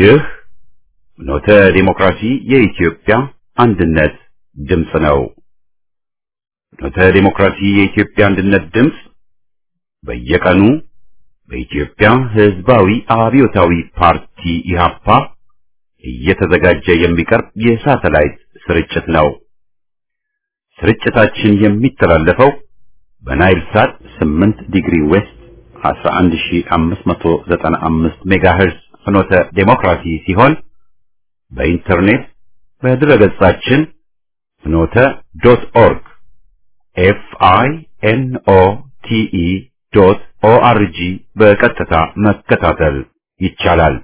ይህ ኖተ ዲሞክራሲ የኢትዮጵያ አንድነት ድምፅ ነው። ኖተ ዲሞክራሲ የኢትዮጵያ አንድነት ድምፅ በየቀኑ በኢትዮጵያ ሕዝባዊ አብዮታዊ ፓርቲ ኢህአፓ እየተዘጋጀ የሚቀርብ የሳተላይት ስርጭት ነው። ስርጭታችን የሚተላለፈው በናይል ሳት 8 ዲግሪ ዌስት 11595 ሜጋሄርዝ ፍኖተ ዴሞክራሲ ሲሆን በኢንተርኔት በድረገጻችን ፍኖተ ዶት ኦርግ ኤፍ አይ ኤን ኦ ቲ ኢ ዶት ኦ አር ጂ በቀጥታ መከታተል ይቻላል።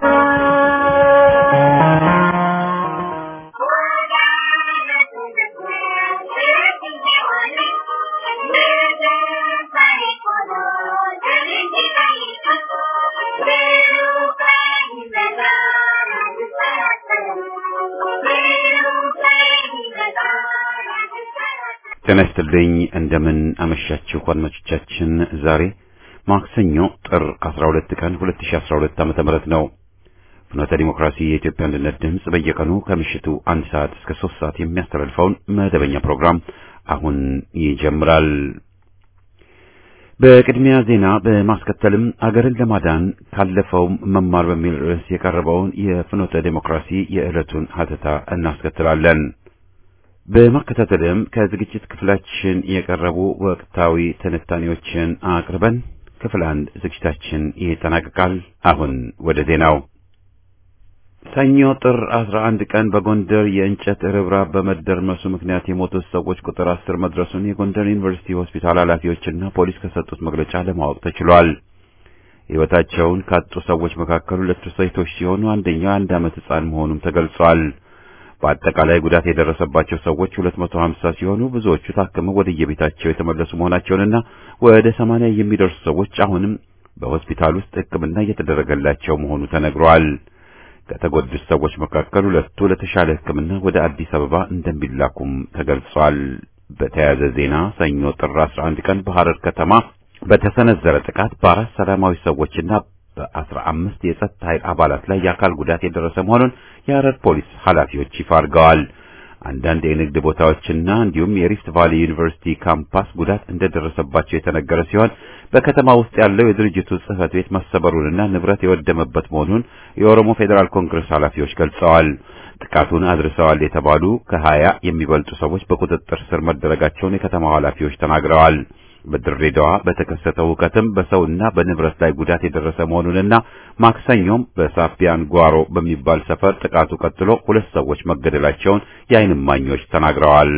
ጤና ይስጥልኝ። እንደምን አመሻችሁ አድማጮቻችን። ዛሬ ማክሰኞ ጥር 12 ቀን 2012 ዓመተ ምህረት ነው። ፍኖተ ዲሞክራሲ የኢትዮጵያ አንድነት ድምፅ በየቀኑ ከምሽቱ አንድ ሰዓት እስከ ሶስት ሰዓት የሚያስተላልፈውን መደበኛ ፕሮግራም አሁን ይጀምራል። በቅድሚያ ዜና በማስከተልም አገርን ለማዳን ካለፈውም መማር በሚል ርዕስ የቀረበውን የፍኖተ ዲሞክራሲ የዕለቱን ሀተታ እናስከትላለን። በማከታተልም ከዝግጅት ክፍላችን የቀረቡ ወቅታዊ ትንታኔዎችን አቅርበን ክፍል አንድ ዝግጅታችን ይጠናቀቃል። አሁን ወደ ዜናው። ሰኞ ጥር 11 ቀን በጎንደር የእንጨት ርብራብ በመደርመሱ ምክንያት የሞቱት ሰዎች ቁጥር አስር መድረሱን የጎንደር ዩኒቨርሲቲ ሆስፒታል ኃላፊዎችና ፖሊስ ከሰጡት መግለጫ ለማወቅ ተችሏል። ሕይወታቸውን ካጡ ሰዎች መካከል ሁለቱ ሴቶች ሲሆኑ አንደኛው የአንድ ዓመት ሕፃን መሆኑም ተገልጿል። በአጠቃላይ ጉዳት የደረሰባቸው ሰዎች 250 ሲሆኑ ብዙዎቹ ታክመው ወደ የቤታቸው የተመለሱ መሆናቸውንና ወደ 80 የሚደርሱ ሰዎች አሁንም በሆስፒታል ውስጥ ሕክምና እየተደረገላቸው መሆኑ ተነግሯል። ከተጎዱት ሰዎች መካከል ሁለቱ ለተሻለ ሕክምና ወደ አዲስ አበባ እንደሚላኩም ተገልጿል። በተያያዘ ዜና ሰኞ ጥር 11 ቀን በሐረር ከተማ በተሰነዘረ ጥቃት በአራት ሰላማዊ ሰዎችና በአስራ አምስት የጸጥታ ኃይል አባላት ላይ የአካል ጉዳት የደረሰ መሆኑን የሐረር ፖሊስ ኃላፊዎች ይፋ አድርገዋል። አንዳንድ የንግድ ቦታዎችና እንዲሁም የሪፍት ቫሊ ዩኒቨርሲቲ ካምፓስ ጉዳት እንደደረሰባቸው የተነገረ ሲሆን በከተማ ውስጥ ያለው የድርጅቱ ጽሕፈት ቤት መሰበሩንና ንብረት የወደመበት መሆኑን የኦሮሞ ፌዴራል ኮንግረስ ኃላፊዎች ገልጸዋል። ጥቃቱን አድርሰዋል የተባሉ ከሀያ የሚበልጡ ሰዎች በቁጥጥር ስር መደረጋቸውን የከተማው ኃላፊዎች ተናግረዋል። በድሬዳዋ በተከሰተው ሁከትም በሰውና በንብረት ላይ ጉዳት የደረሰ መሆኑንና ማክሰኞም በሳፊያን ጓሮ በሚባል ሰፈር ጥቃቱ ቀጥሎ ሁለት ሰዎች መገደላቸውን የዓይን እማኞች ተናግረዋል።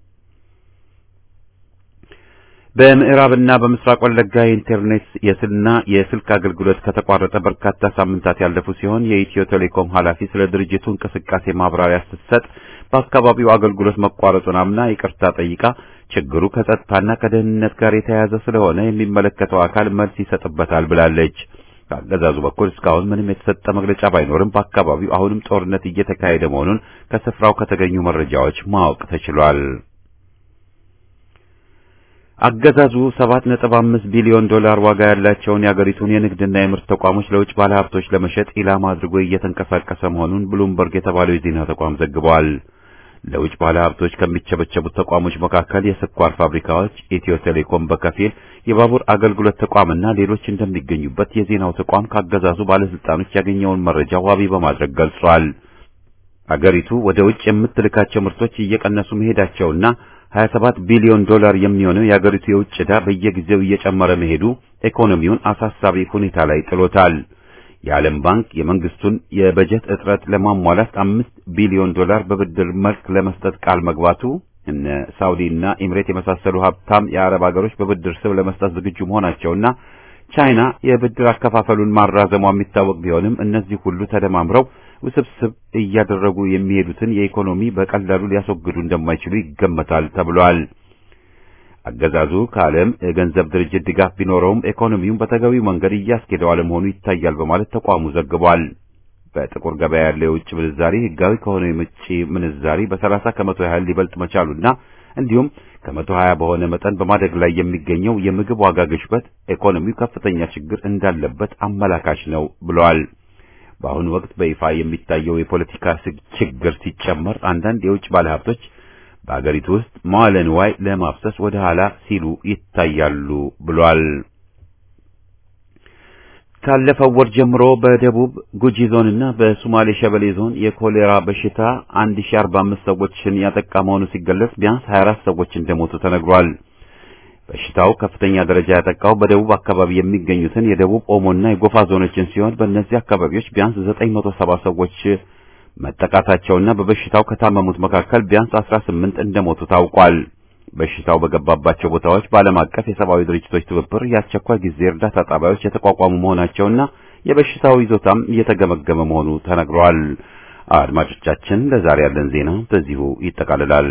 በምዕራብና በምስራቅ ወለጋ የኢንተርኔት የስልና የስልክ አገልግሎት ከተቋረጠ በርካታ ሳምንታት ያለፉ ሲሆን የኢትዮ ቴሌኮም ኃላፊ ስለ ድርጅቱ እንቅስቃሴ ማብራሪያ ስትሰጥ በአካባቢው አገልግሎት መቋረጡን አምና ይቅርታ ጠይቃ ችግሩ ከጸጥታና ከደህንነት ጋር የተያያዘ ስለሆነ የሚመለከተው አካል መልስ ይሰጥበታል ብላለች። ከአገዛዙ በኩል እስካሁን ምንም የተሰጠ መግለጫ ባይኖርም በአካባቢው አሁንም ጦርነት እየተካሄደ መሆኑን ከስፍራው ከተገኙ መረጃዎች ማወቅ ተችሏል። አገዛዙ 7.5 ቢሊዮን ዶላር ዋጋ ያላቸውን የአገሪቱን የንግድና የምርት ተቋሞች ለውጭ ባለሀብቶች ለመሸጥ ኢላማ አድርጎ እየተንቀሳቀሰ መሆኑን ብሉምበርግ የተባለው የዜና ተቋም ዘግቧል። ለውጭ ባለሀብቶች ከሚቸበቸቡት ተቋሞች መካከል የስኳር ፋብሪካዎች፣ ኢትዮ ቴሌኮም በከፊል የባቡር አገልግሎት ተቋምና ሌሎች እንደሚገኙበት የዜናው ተቋም ካገዛዙ ባለስልጣኖች ያገኘውን መረጃ ዋቢ በማድረግ ገልጿል። አገሪቱ ወደ ውጭ የምትልካቸው ምርቶች እየቀነሱ መሄዳቸውና 27 ቢሊዮን ዶላር የሚሆነው የአገሪቱ የውጭ ዕዳ በየጊዜው እየጨመረ መሄዱ ኢኮኖሚውን አሳሳቢ ሁኔታ ላይ ጥሎታል። የዓለም ባንክ የመንግስቱን የበጀት እጥረት ለማሟላት አምስት ቢሊዮን ዶላር በብድር መልክ ለመስጠት ቃል መግባቱ እነ ሳውዲ እና ኤምሬት የመሳሰሉ ሀብታም የአረብ ሀገሮች በብድር ስም ለመስጠት ዝግጁ መሆናቸውና ቻይና የብድር አከፋፈሉን ማራዘሟ የሚታወቅ ቢሆንም እነዚህ ሁሉ ተደማምረው ውስብስብ እያደረጉ የሚሄዱትን የኢኮኖሚ በቀላሉ ሊያስወግዱ እንደማይችሉ ይገመታል ተብሏል። አገዛዙ ከዓለም የገንዘብ ድርጅት ድጋፍ ቢኖረውም ኢኮኖሚውን በተገቢው መንገድ እያስኬደው አለመሆኑ ይታያል በማለት ተቋሙ ዘግቧል። በጥቁር ገበያ ያለው የውጭ ምንዛሪ ህጋዊ ከሆነው የውጭ ምንዛሪ በ30 ከመቶ ያህል ሊበልጥ መቻሉና እንዲሁም ከመቶ ሀያ በሆነ መጠን በማደግ ላይ የሚገኘው የምግብ ዋጋ ግሽበት ኢኮኖሚው ከፍተኛ ችግር እንዳለበት አመላካች ነው ብለዋል። በአሁኑ ወቅት በይፋ የሚታየው የፖለቲካ ችግር ሲጨመር አንዳንድ የውጭ ባለሀብቶች በአገሪቱ ውስጥ መዋለ ንዋይ ለማፍሰስ ወደ ኋላ ሲሉ ይታያሉ ብሏል። ካለፈው ወር ጀምሮ በደቡብ ጉጂ ዞንና በሶማሌ ሸበሌ ዞን የኮሌራ በሽታ 1045 ሰዎችን ያጠቃ መሆኑ ሲገለጽ ቢያንስ 24 ሰዎች እንደሞቱ ተነግሯል። በሽታው ከፍተኛ ደረጃ ያጠቃው በደቡብ አካባቢ የሚገኙትን የደቡብ ኦሞና የጎፋ ዞኖችን ሲሆን በእነዚህ አካባቢዎች ቢያንስ 970 ሰዎች መጠቃታቸውና በበሽታው ከታመሙት መካከል ቢያንስ 18 እንደሞቱ ታውቋል። በሽታው በገባባቸው ቦታዎች በዓለም አቀፍ የሰብአዊ ድርጅቶች ትብብር የአስቸኳይ ጊዜ እርዳታ ጣቢያዎች የተቋቋሙ መሆናቸውና የበሽታው ይዞታም እየተገመገመ መሆኑ ተነግሯል። አድማጮቻችን፣ ለዛሬ ያለን ዜና በዚሁ ይጠቃልላል።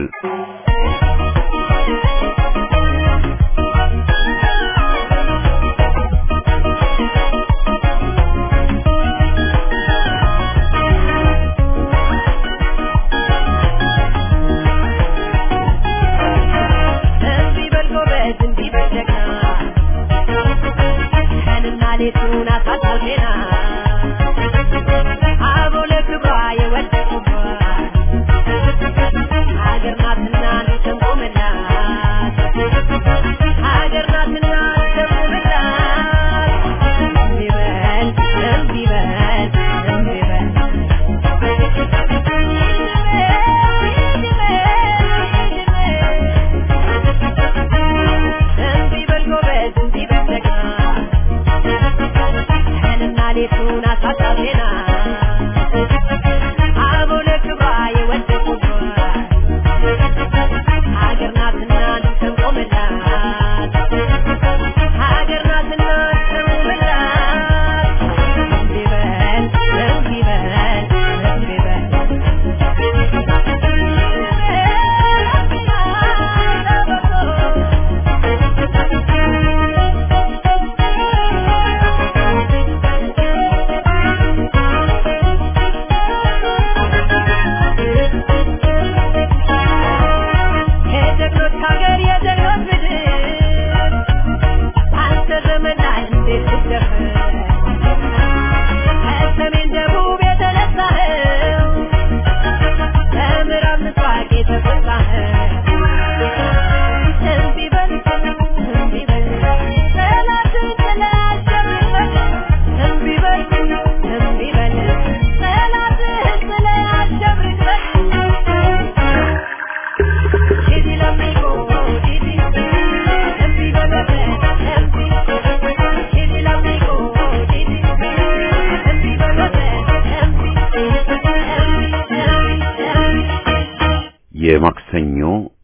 የማክሰኞ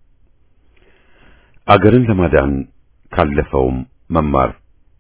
አገርን ለማዳን ካለፈውም መማር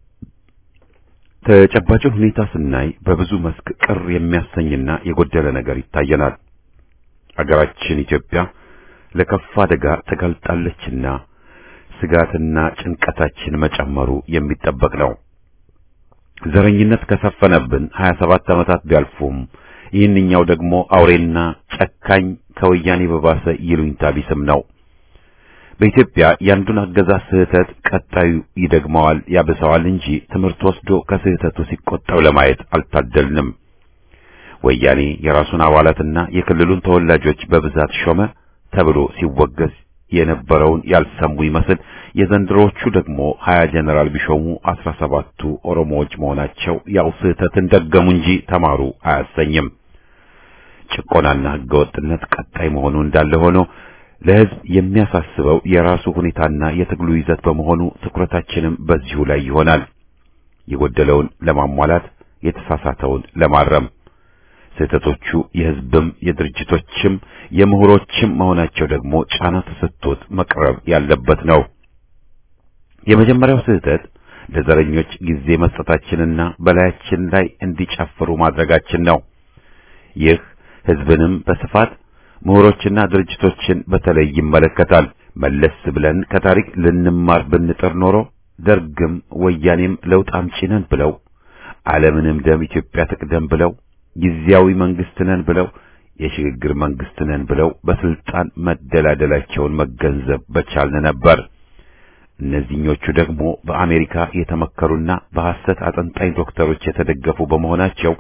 ተጨባጭ ሁኔታ ስናይ በብዙ መስክ ቅር የሚያሰኝና የጎደለ ነገር ይታየናል። አገራችን ኢትዮጵያ ለከፋ አደጋ ተጋልጣለችና ስጋትና ጭንቀታችን መጨመሩ የሚጠበቅ ነው። ዘረኝነት ከሰፈነብን 27 ዓመታት ቢያልፉም ይህንኛው ደግሞ አውሬና ጨካኝ ከወያኔ በባሰ ይሉኝታ ቢስም ነው። በኢትዮጵያ ያንዱን አገዛዝ ስህተት ቀጣዩ ይደግመዋል ያብሰዋል እንጂ ትምህርት ወስዶ ከስህተቱ ሲቆጠብ ለማየት አልታደልንም። ወያኔ የራሱን አባላትና የክልሉን ተወላጆች በብዛት ሾመ ተብሎ ሲወገዝ የነበረውን ያልሰሙ ይመስል የዘንድሮዎቹ ደግሞ ሀያ ጀነራል ቢሾሙ አስራ ሰባቱ ኦሮሞዎች መሆናቸው ያው ስህተትን ደገሙ እንጂ ተማሩ አያሰኝም። ጭቆናና ህገወጥነት ቀጣይ መሆኑ እንዳለ ሆኖ ለህዝብ የሚያሳስበው የራሱ ሁኔታና የትግሉ ይዘት በመሆኑ ትኩረታችንም በዚሁ ላይ ይሆናል። የጎደለውን ለማሟላት፣ የተሳሳተውን ለማረም ስህተቶቹ የህዝብም የድርጅቶችም የምሁሮችም መሆናቸው ደግሞ ጫና ተሰጥቶት መቅረብ ያለበት ነው። የመጀመሪያው ስህተት ለዘረኞች ጊዜ መስጠታችንና በላያችን ላይ እንዲጨፍሩ ማድረጋችን ነው። ይህ ህዝብንም በስፋት ምሁሮችና ድርጅቶችን በተለይ ይመለከታል። መለስ ብለን ከታሪክ ልንማር ብንጥር ኖሮ ደርግም ወያኔም ለውጥ አምጪ ነን ብለው ዓለምንም ደም ኢትዮጵያ ትቅደም ብለው ጊዜያዊ መንግስት ነን ብለው የሽግግር መንግስት ነን ብለው በስልጣን መደላደላቸውን መገንዘብ በቻልን ነበር። እነዚህኞቹ ደግሞ በአሜሪካ የተመከሩና በሐሰት አጠንጣኝ ዶክተሮች የተደገፉ በመሆናቸው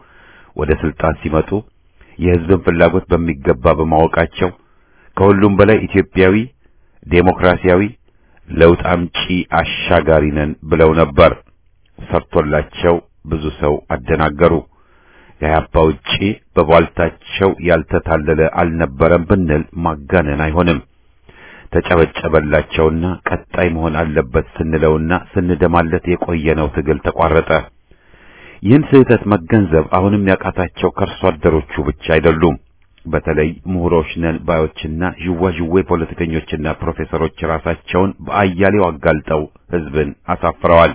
ወደ ስልጣን ሲመጡ የሕዝብን ፍላጎት በሚገባ በማወቃቸው ከሁሉም በላይ ኢትዮጵያዊ፣ ዴሞክራሲያዊ፣ ለውጥ አምጪ አሻጋሪ ነን ብለው ነበር። ሰርቶላቸው ብዙ ሰው አደናገሩ። ከኢህአፓ ውጪ በቧልታቸው ያልተታለለ አልነበረም ብንል ማጋነን አይሆንም። ተጨበጨበላቸውና ቀጣይ መሆን አለበት ስንለውና ስንደማለት የቆየነው ትግል ተቋረጠ። ይህን ስህተት መገንዘብ አሁንም ያቃታቸው ከርሶ አደሮቹ ብቻ አይደሉም። በተለይ ምሁሮች ነን ባዮችና ዥዋዥዌ ፖለቲከኞችና ፕሮፌሰሮች ራሳቸውን በአያሌው አጋልጠው ሕዝብን አሳፍረዋል።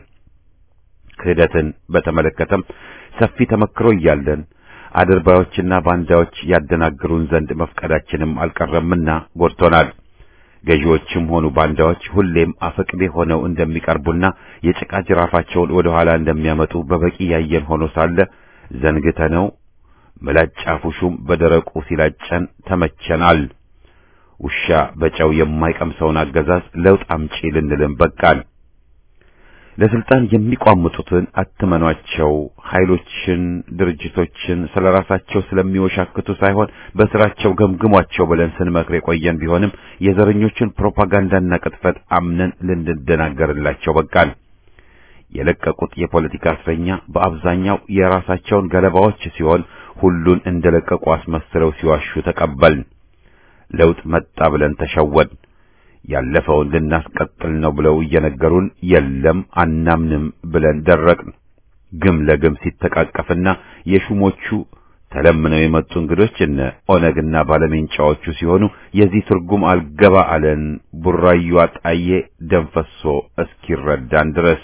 ክህደትን በተመለከተም ሰፊ ተመክሮ እያለን አድርባዮችና ባንዳዎች ያደናግሩን ዘንድ መፍቀዳችንም አልቀረምና ጎድቶናል። ገዢዎችም ሆኑ ባንዳዎች ሁሌም አፈቅቤ ሆነው እንደሚቀርቡና የጭቃ ጅራፋቸውን ወደ ኋላ እንደሚያመጡ በበቂ ያየን ሆኖ ሳለ ዘንግተነው ምላጭ አፉ ሹም በደረቁ ሲላጨን ተመቸናል። ውሻ በጨው የማይቀምሰውን አገዛዝ ለውጥ አምጪ ልንልም በቃል። ለስልጣን የሚቋምጡትን አትመኗቸው። ኃይሎችን፣ ድርጅቶችን ስለራሳቸው ስለሚወሻክቱ ሳይሆን በስራቸው ገምግሟቸው ብለን ስንመክር የቆየን ቢሆንም የዘረኞችን ፕሮፓጋንዳና ቅጥፈት አምነን ልንደናገርላቸው በቃል። የለቀቁት የፖለቲካ እስረኛ በአብዛኛው የራሳቸውን ገለባዎች ሲሆን ሁሉን እንደለቀቁ አስመስለው ሲዋሹ ተቀበልን። ለውጥ መጣ ብለን ተሸወድ። ያለፈውን ልናስቀጥል ነው ብለው እየነገሩን የለም አናምንም ብለን ደረቅን። ግም ለግም ሲተቃቀፍና የሹሞቹ ተለምነው የመጡ እንግዶች እነ ኦነግና ባለሜንጫዎቹ ሲሆኑ የዚህ ትርጉም አልገባ አለን። ቡራዩ አጣዬ ደንፈሶ እስኪረዳን ድረስ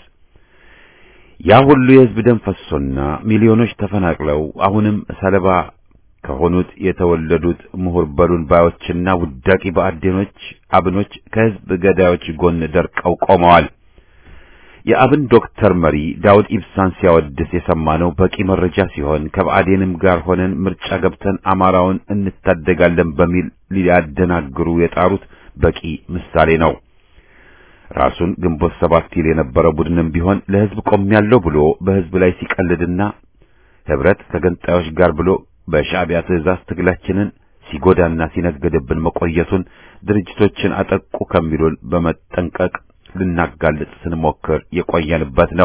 ያ ሁሉ የሕዝብ ደም ፈሶና ሚሊዮኖች ተፈናቅለው አሁንም ሰለባ ከሆኑት የተወለዱት ምሁር በሉን ባዮችና ውዳቂ በአዴኖች አብኖች ከሕዝብ ገዳዮች ጎን ደርቀው ቆመዋል። የአብን ዶክተር መሪ ዳውድ ኢብሳን ሲያወድስ የሰማነው በቂ መረጃ ሲሆን ከብአዴንም ጋር ሆነን ምርጫ ገብተን አማራውን እንታደጋለን በሚል ሊያደናግሩ የጣሩት በቂ ምሳሌ ነው። ራሱን ግንቦት ሰባት ይል የነበረ ቡድንም ቢሆን ለሕዝብ ቆሜያለሁ ብሎ በሕዝብ ላይ ሲቀልድና ህብረት ከገንጣዮች ጋር ብሎ በሻዕቢያ ትዕዛዝ ትግላችንን ሲጎዳና ሲነገድብን መቆየቱን ድርጅቶችን አጠቁ ከሚሉን በመጠንቀቅ ልናጋልጥ ስንሞክር የቆየንበት ነው።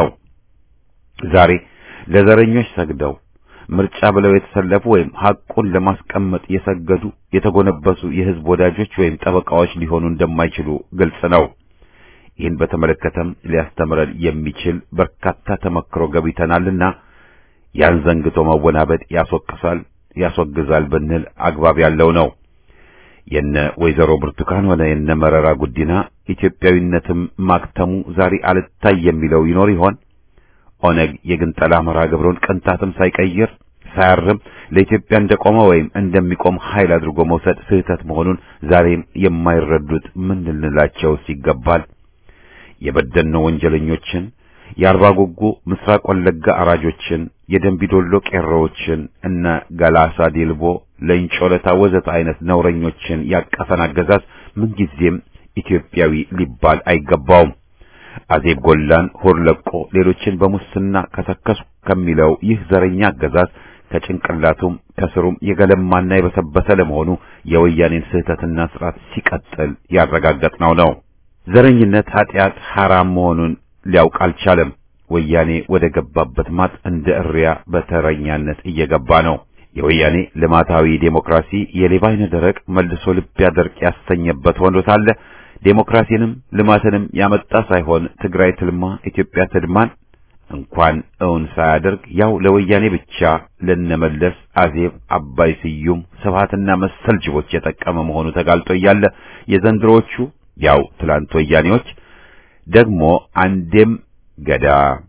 ዛሬ ለዘረኞች ሰግደው ምርጫ ብለው የተሰለፉ ወይም ሐቁን ለማስቀመጥ የሰገዱ የተጎነበሱ የሕዝብ ወዳጆች ወይም ጠበቃዎች ሊሆኑ እንደማይችሉ ግልጽ ነው። ይህን በተመለከተም ሊያስተምረን የሚችል በርካታ ተመክሮ ገብተናልና ያን ዘንግቶ መወናበድ ያስወቅሳል፣ ያስወግዛል ብንል አግባብ ያለው ነው። የነ ወይዘሮ ብርቱካን ሆነ የነ መረራ ጉዲና ኢትዮጵያዊነትም ማክተሙ ዛሬ አልታይ የሚለው ይኖር ይሆን? ኦነግ የግንጠላ መርሃ ግብሩን ቅንጣትም ሳይቀይር ሳያርም ለኢትዮጵያ እንደቆመ ወይም እንደሚቆም ኃይል አድርጎ መውሰድ ስህተት መሆኑን ዛሬም የማይረዱት ምን ልንላቸውስ ይገባል? የበደልነው ወንጀለኞችን የአርባ ጉጉ ምስራቅ ወለጋ አራጆችን፣ የደንቢዶሎ ቄሮዎችን እነ ገላሳ ዴልቦ፣ ለንጮ ለታ ወዘተ አይነት ነውረኞችን ያቀፈን አገዛዝ ምንጊዜም ኢትዮጵያዊ ሊባል አይገባውም። አዜብ ጎላን ሆር ለቆ ሌሎችን በሙስና ከሰከሱ ከሚለው ይህ ዘረኛ አገዛዝ ከጭንቅላቱም ከስሩም የገለማና የበሰበሰ ለመሆኑ የወያኔን ስህተትና ስርዓት ሲቀጥል ያረጋገጥነው ነው። ዘረኝነት ኃጢአት ሐራም መሆኑን ሊያውቅ አልቻለም። ወያኔ ወደ ገባበት ማጥ እንደ እሪያ በተረኛነት እየገባ ነው። የወያኔ ልማታዊ ዴሞክራሲ የሌባ አይነ ደረቅ መልሶ ልብ ያደርቅ ያሰኘበት ሆኖ ሳለ ዴሞክራሲንም ልማትንም ያመጣ ሳይሆን ትግራይ ትልማ ኢትዮጵያ ትድማን እንኳን እውን ሳያደርግ ያው ለወያኔ ብቻ ለነመለስ አዜብ፣ አባይ ስዩም፣ ስብሃትና መሰል ጅቦች የጠቀመ መሆኑ ተጋልጦ እያለ የዘንድሮዎቹ ያው ትላንት ወያኔዎች ደግሞ አንዴም ገዳ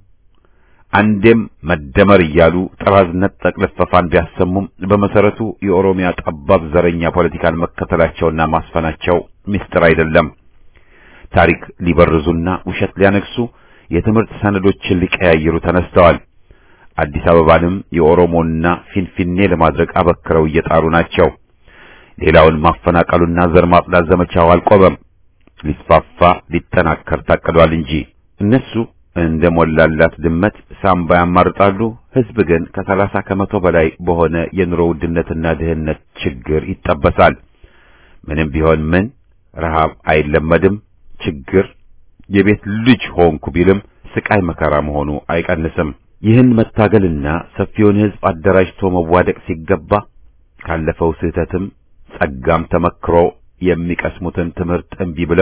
አንዴም መደመር እያሉ ጥራዝ ነጠቅ ልፈፋን ቢያሰሙም በመሰረቱ የኦሮሚያ ጠባብ ዘረኛ ፖለቲካን መከተላቸውና ማስፈናቸው ምስጢር አይደለም። ታሪክ ሊበርዙና ውሸት ሊያነግሱ የትምህርት ሰነዶችን ሊቀያይሩ ተነስተዋል። አዲስ አበባንም የኦሮሞና ፊንፊኔ ለማድረግ አበክረው እየጣሩ ናቸው። ሌላውን ማፈናቀሉና ዘር ማጽዳት ዘመቻው አልቆመም። ሊስፋፋ ሊጠናከር ታቅዷል እንጂ እነሱ እንደ ሞላላት ድመት ሳምባ ያማርጣሉ። ህዝብ ግን ከሰላሳ ከመቶ በላይ በሆነ የኑሮ ውድነትና ድህነት ችግር ይጠበሳል። ምንም ቢሆን ምን ረሃብ አይለመድም። ችግር የቤት ልጅ ሆንኩ ቢልም ስቃይ መከራ መሆኑ አይቀንስም። ይህን መታገልና ሰፊውን ህዝብ አደራጅቶ መዋደቅ ሲገባ ካለፈው ስህተትም ጸጋም ተመክሮ የሚቀስሙትን ትምህርት እምቢ ብለው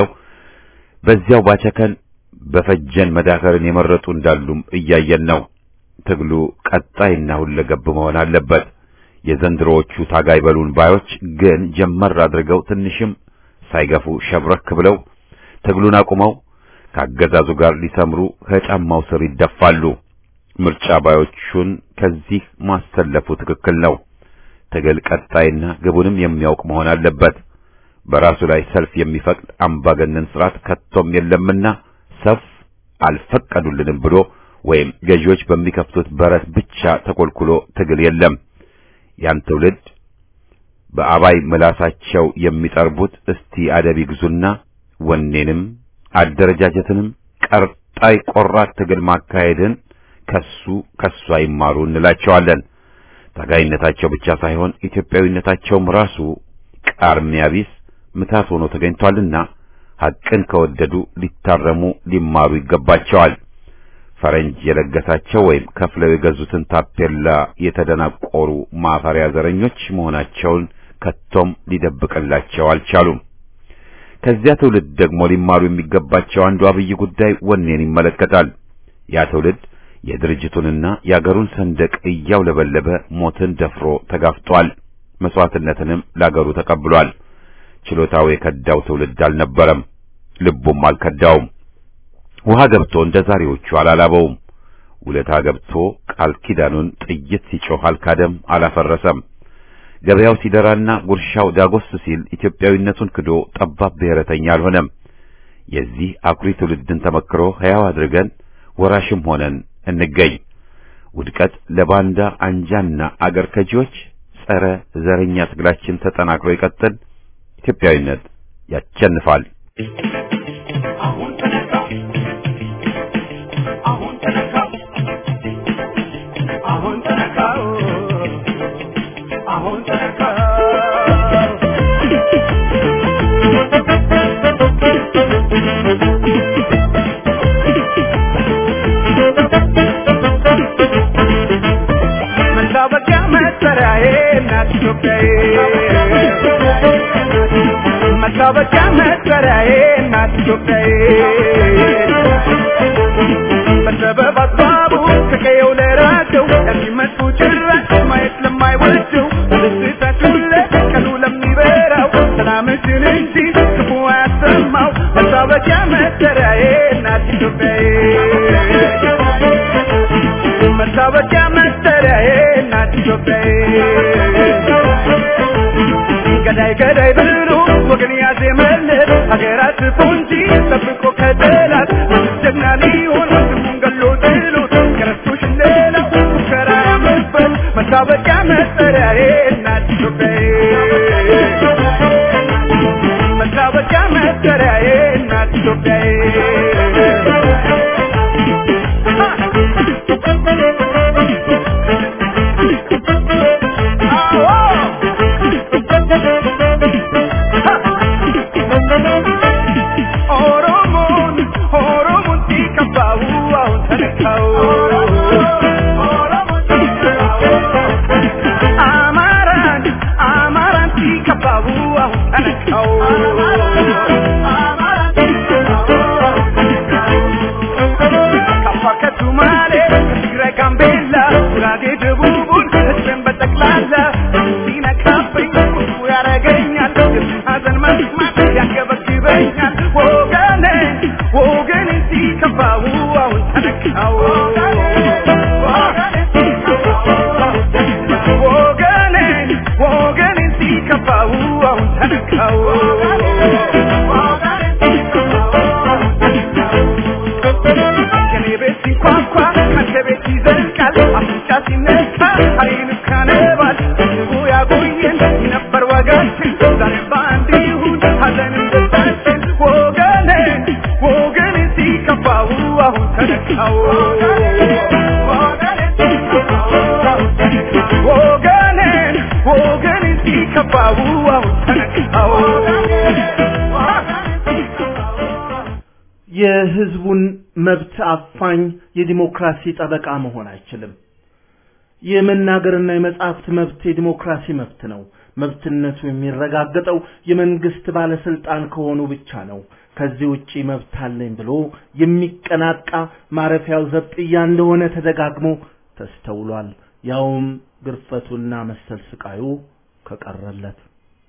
በዚያው ባቸከን በፈጀን መዳከርን የመረጡ እንዳሉም እያየን ነው። ትግሉ ቀጣይና ሁለገብ መሆን አለበት። የዘንድሮዎቹ ታጋይ በሉን ባዮች ግን ጀመር አድርገው ትንሽም ሳይገፉ ሸብረክ ብለው ትግሉን አቁመው ከአገዛዙ ጋር ሊሰምሩ ከጫማው ስር ይደፋሉ። ምርጫ ባዮቹን ከዚህ ማሰለፉ ትክክል ነው። ትግል ቀጣይና ግቡንም የሚያውቅ መሆን አለበት። በራሱ ላይ ሰልፍ የሚፈቅድ አምባገነን ስርዓት ከቶም የለምና ሰልፍ አልፈቀዱልንም ብሎ ወይም ገዢዎች በሚከፍቱት በረት ብቻ ተኮልኩሎ ትግል የለም። ያን ትውልድ በአባይ ምላሳቸው የሚጠርቡት እስቲ አደብ ይግዙና ወኔንም አደረጃጀትንም ቀጣይ ቆራት ትግል ማካሄድን ከሱ ከሱ አይማሩ እንላቸዋለን። ታጋይነታቸው ብቻ ሳይሆን ኢትዮጵያዊነታቸውም ራሱ ቃርሚያ ቢስ ምታት ሆኖ ተገኝቷልና ሐቅን ከወደዱ ሊታረሙ ሊማሩ ይገባቸዋል። ፈረንጅ የለገሳቸው ወይም ከፍለው የገዙትን ታፔላ የተደናቆሩ ማፈሪያ ዘረኞች መሆናቸውን ከቶም ሊደብቅላቸው አልቻሉም። ከዚያ ትውልድ ደግሞ ሊማሩ የሚገባቸው አንዱ አብይ ጉዳይ ወኔን ይመለከታል። ያ ትውልድ የድርጅቱንና የአገሩን ሰንደቅ እያውለበለበ ሞትን ደፍሮ ተጋፍጧል። መስዋዕትነትንም ለአገሩ ተቀብሏል። ችሎታው የከዳው ትውልድ አልነበረም፣ ልቡም አልከዳውም። ውሃ ገብቶ እንደ ዛሬዎቹ አላላበውም። ውለታ ገብቶ ቃል ኪዳኑን ጥይት ሲጮህ አልካደም፣ አላፈረሰም። ገበያው ሲደራና ጉርሻው ዳጎስ ሲል ኢትዮጵያዊነቱን ክዶ ጠባብ ብሔረተኛ አልሆነም። የዚህ አኩሪ ትውልድን ተመክሮ ሕያው አድርገን ወራሽም ሆነን እንገኝ። ውድቀት ለባንዳ አንጃና አገር ከጂዎች ጸረ ዘረኛ ትግላችን ተጠናክሮ ይቀጥል። ኢትዮጵያዊነት ያቸንፋል። አሁን ተነካ አሁን ተነካ አሁን ተነካ አሁን ተነካ መታወቂያ መጠሪያዬ እናት ኢትዮጵያዬ መታወቂያ መጠሪያዬ እናት ኢትዮጵያዬ በሰበብ አስባቡ ከቀየው ለራቀው ለሚመጡ ጭራሽ ማየት ለማይወደው በደስታችን ላይ ቀኑ ለሚበራው ሰላምሽን እንጂ ክፉ አያሰማው መታወቂያ መጠሪያዬ እናት ኢትዮጵያዬ መታወቂያ መጠሪያዬ እናት ኢትዮጵያዬ ገዳይ ገዳይ ብሎ ወገን ያዜመለት ሀገራት ፎንጂ ጠብቆ ከጠላት ጀግና ሊሆን ወንድሙን ገሎ ጥሎት ከረስቶሽ ሌላው ሙከራ ያመበት መታወቂያ መጠሪያዬ እናት ኢትዮጵያዬ መታወቂያ መጠሪያዬ እናት ኢትዮጵያዬ ኦሮሞን ኦሮሞን ሲከባው አሁን ተነካው አማራን አማራን ሲከባው አሁን ተነካው ከአፋር ከሱማሌ ከትግራይ ጋምቤላ ጉራጌ ደቡቡን ህዝብን በጠቅላላ ሲነካብኝ ቁጡ ያረገኛል የሱን ሀዘን መስማት ያንገበግበኛል ወገኔ ወገኔ ሲከፋው አሁን ተነካው ወገኔ ወገኔ ሲከፋው አሁን ተነካው ከኔ ቤት ሲንኳኳ ከአንተ ቤት ይዘልቃል አፍንጫ ሲነካ አይን ካነባል ህዝቡ ያቆየን ነበር ወጋችን ዛሬ በአንድ ይሁን ሀዘንም ደስታችን ወገኔ ወገኔ ሲከፋው አሁን ተነካው ሲከፋው አሁን ተነቃው የህዝቡን መብት አፋኝ የዲሞክራሲ ጠበቃ መሆን አይችልም። የመናገርና የመጻሕፍት መብት የዲሞክራሲ መብት ነው። መብትነቱ የሚረጋገጠው የመንግስት ባለስልጣን ከሆኑ ብቻ ነው። ከዚህ ውጪ መብት አለኝ ብሎ የሚቀናቃ ማረፊያው ዘብጥያ እንደሆነ ተደጋግሞ ተስተውሏል። ያውም ግርፈቱና መሰል ስቃዩ ከቀረለት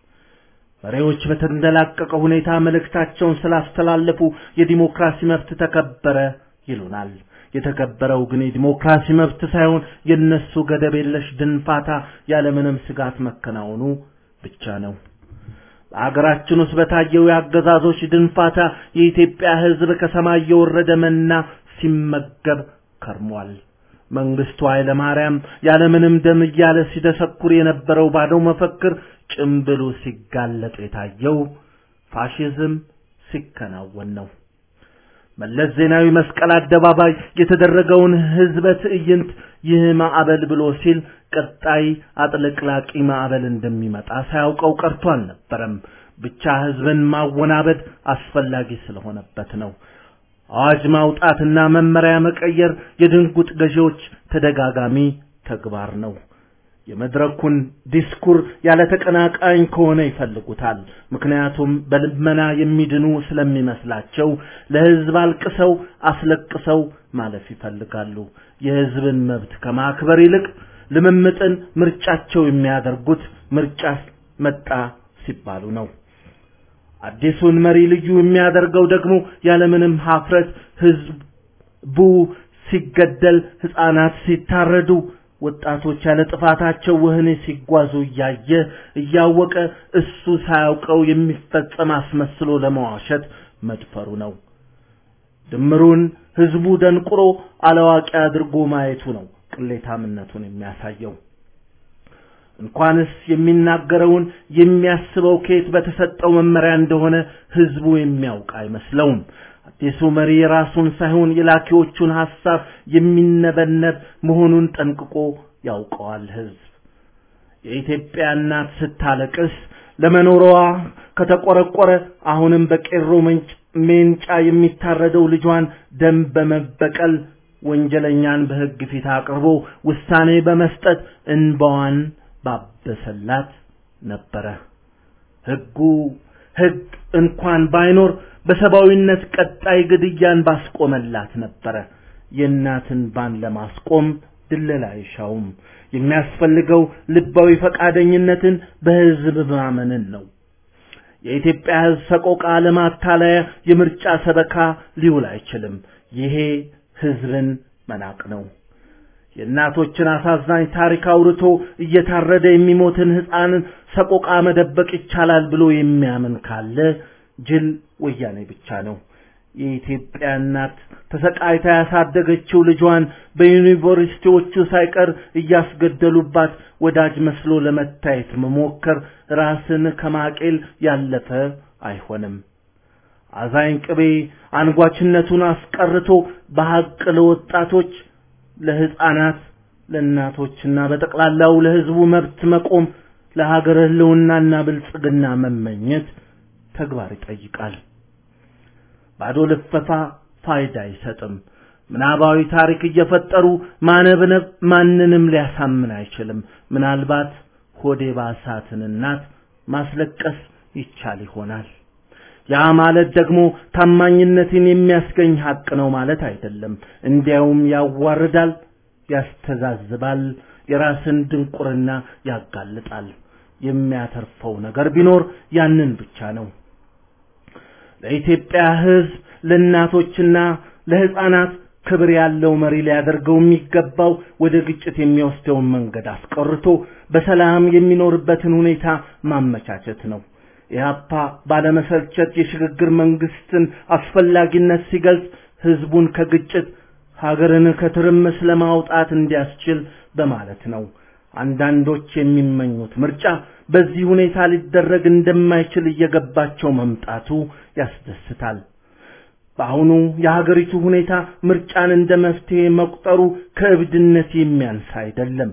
መሪዎች በተንደላቀቀ ሁኔታ መልእክታቸውን ስላስተላለፉ የዲሞክራሲ መብት ተከበረ ይሉናል። የተከበረው ግን የዲሞክራሲ መብት ሳይሆን የነሱ ገደብ የለሽ ድንፋታ ያለምንም ስጋት መከናወኑ ብቻ ነው። በአገራችን ውስጥ በታየው የአገዛዞች ድንፋታ የኢትዮጵያ ሕዝብ ከሰማይ የወረደ መና ሲመገብ ከርሟል። መንግስቱ ኃይለ ማርያም ያለምንም ደም እያለ ሲደሰኩር የነበረው ባዶ መፈክር ጭምብሉ ሲጋለጥ የታየው ፋሽዝም ሲከናወን ነው። መለስ ዜናዊ መስቀል አደባባይ የተደረገውን ህዝበ ትዕይንት ይህ ማዕበል ብሎ ሲል ቀጣይ አጥለቅላቂ ማዕበል እንደሚመጣ ሳያውቀው ቀርቶ አልነበረም። ብቻ ህዝብን ማወናበድ አስፈላጊ ስለሆነበት ነው። አዋጅ ማውጣትና መመሪያ መቀየር የድንጉጥ ገዢዎች ተደጋጋሚ ተግባር ነው። የመድረኩን ዲስኩር ያለ ተቀናቃኝ ከሆነ ይፈልጉታል። ምክንያቱም በልመና የሚድኑ ስለሚመስላቸው ለህዝብ አልቅሰው አስለቅሰው ማለፍ ይፈልጋሉ። የህዝብን መብት ከማክበር ይልቅ ልምምጥን ምርጫቸው የሚያደርጉት ምርጫ መጣ ሲባሉ ነው። አዲሱን መሪ ልዩ የሚያደርገው ደግሞ ያለምንም ሀፍረት ህዝቡ ሲገደል፣ ህፃናት ሲታረዱ ወጣቶች ያለ ጥፋታቸው ወህኒ ሲጓዙ እያየ እያወቀ እሱ ሳያውቀው የሚፈጸም አስመስሎ ለመዋሸት መድፈሩ ነው። ድምሩን ህዝቡ ደንቁሮ አላዋቂ አድርጎ ማየቱ ነው ቅሌታምነቱን የሚያሳየው። እንኳንስ የሚናገረውን የሚያስበው ከየት በተሰጠው መመሪያ እንደሆነ ህዝቡ የሚያውቅ አይመስለውም። አዲሱ መሪ የራሱን ሳይሆን የላኪዎቹን ሐሳብ የሚነበነብ መሆኑን ጠንቅቆ ያውቀዋል ህዝብ። የኢትዮጵያ እናት ስታለቅስ ለመኖሯ ከተቆረቆረ አሁንም በቄሮ ሜንጫ የሚታረደው ልጇን ደም በመበቀል ወንጀለኛን በህግ ፊት አቅርቦ ውሳኔ በመስጠት እንባዋን ባበሰላት ነበረ። ህጉ ህግ እንኳን ባይኖር በሰብአዊነት ቀጣይ ግድያን ባስቆመላት ነበረ። የእናትን ባን ለማስቆም ድለላ አይሻውም። የሚያስፈልገው ልባዊ ፈቃደኝነትን በህዝብ ማመንን ነው። የኢትዮጵያ ህዝብ ሰቆቃ ለማታለያ የምርጫ ሰበካ ሊውል አይችልም። ይሄ ህዝብን መናቅ ነው። የእናቶችን አሳዛኝ ታሪክ አውርቶ እየታረደ የሚሞትን ህፃንን ሰቆቃ መደበቅ ይቻላል ብሎ የሚያምን ካለ ጅል ወያኔ ብቻ ነው። የኢትዮጵያ እናት ተሰቃይታ ያሳደገችው ልጇን በዩኒቨርሲቲዎቹ ሳይቀር እያስገደሉባት ወዳጅ መስሎ ለመታየት መሞከር ራስን ከማቄል ያለፈ አይሆንም። አዛኝ ቅቤ አንጓችነቱን አስቀርቶ በሐቅ ለወጣቶች፣ ለህፃናት፣ ለእናቶችና በጠቅላላው ለህዝቡ መብት መቆም ለሀገር ህልውናና ብልጽግና መመኘት ተግባር ይጠይቃል። ባዶ ልፈፋ ፋይዳ አይሰጥም። ምናባዊ ታሪክ እየፈጠሩ ማነብነብ ማንንም ሊያሳምን አይችልም። ምናልባት ሆዴ ባሳትን እናት ማስለቀስ ይቻል ይሆናል። ያ ማለት ደግሞ ታማኝነትን የሚያስገኝ ሀቅ ነው ማለት አይደለም። እንዲያውም ያዋርዳል፣ ያስተዛዝባል፣ የራስን ድንቁርና ያጋልጣል። የሚያተርፈው ነገር ቢኖር ያንን ብቻ ነው። ለኢትዮጵያ ሕዝብ ለእናቶችና ለሕፃናት ክብር ያለው መሪ ሊያደርገው የሚገባው ወደ ግጭት የሚወስደውን መንገድ አስቀርቶ በሰላም የሚኖርበትን ሁኔታ ማመቻቸት ነው። ኢህአፓ ባለመሰልቸት የሽግግር መንግስትን አስፈላጊነት ሲገልጽ ህዝቡን ከግጭት ሀገርን ከትርምስ ለማውጣት እንዲያስችል በማለት ነው። አንዳንዶች የሚመኙት ምርጫ በዚህ ሁኔታ ሊደረግ እንደማይችል እየገባቸው መምጣቱ ያስደስታል። በአሁኑ የሀገሪቱ ሁኔታ ምርጫን እንደ መፍትሄ መቁጠሩ ከእብድነት የሚያንስ አይደለም።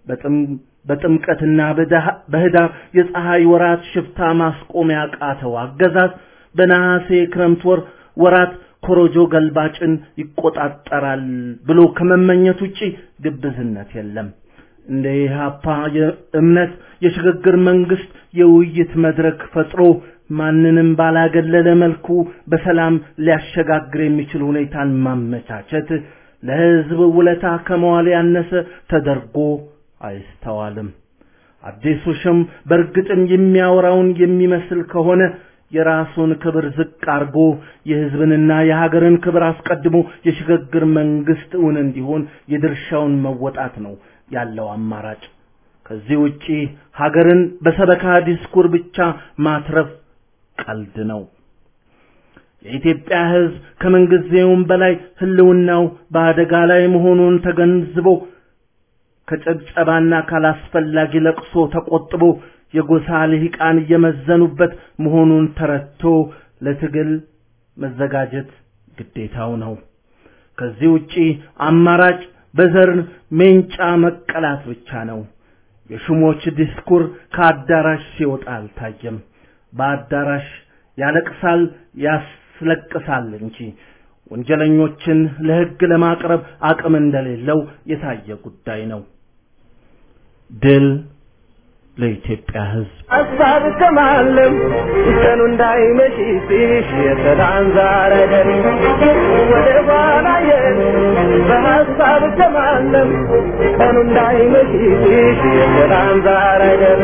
በጥምቀትና በህዳር የፀሐይ ወራት ሽፍታ ማስቆም ያቃተው አገዛዝ በነሐሴ ክረምት ወር ወራት ኮሮጆ ገልባጭን ይቆጣጠራል ብሎ ከመመኘት ውጪ ግብዝነት የለም። እንደ ኢህአፓ እምነት የሽግግር መንግስት የውይይት መድረክ ፈጥሮ ማንንም ባላገለለ መልኩ በሰላም ሊያሸጋግር የሚችል ሁኔታን ማመቻቸት ለህዝብ ውለታ ከመዋል ያነሰ ተደርጎ አይስተዋልም። አዲሱ ሽም በእርግጥም የሚያወራውን የሚመስል ከሆነ የራሱን ክብር ዝቅ አርጎ የህዝብንና የሀገርን ክብር አስቀድሞ የሽግግር መንግስት እውን እንዲሆን የድርሻውን መወጣት ነው ያለው አማራጭ። ከዚህ ውጪ ሀገርን በሰበካ ዲስኩር ብቻ ማትረፍ ቀልድ ነው። የኢትዮጵያ ህዝብ ከምንጊዜውም በላይ ህልውናው በአደጋ ላይ መሆኑን ተገንዝቦ ከጭብጨባና ካላስፈላጊ ለቅሶ ተቆጥቦ የጎሳ ልሂቃን እየመዘኑበት መሆኑን ተረድቶ ለትግል መዘጋጀት ግዴታው ነው። ከዚህ ውጪ አማራጭ በዘር ሜንጫ መቀላት ብቻ ነው። የሹሞች ዲስኩር ከአዳራሽ ሲወጣ አልታየም። በአዳራሽ ያለቅሳል፣ ያስለቅሳል እንጂ ወንጀለኞችን ለህግ ለማቅረብ አቅም እንደሌለው የታየ ጉዳይ ነው። ድል ለኢትዮጵያ ህዝብ። ሀሳብ ከማለም ቀኑ እንዳይመሽ ሲሽ የሰላም ዛሬ አይደል ወደ ኋላ የት በሀሳብ ከማለም ቀኑ እንዳይመሽ ሲሽ የሰላም ዛሬ አይደል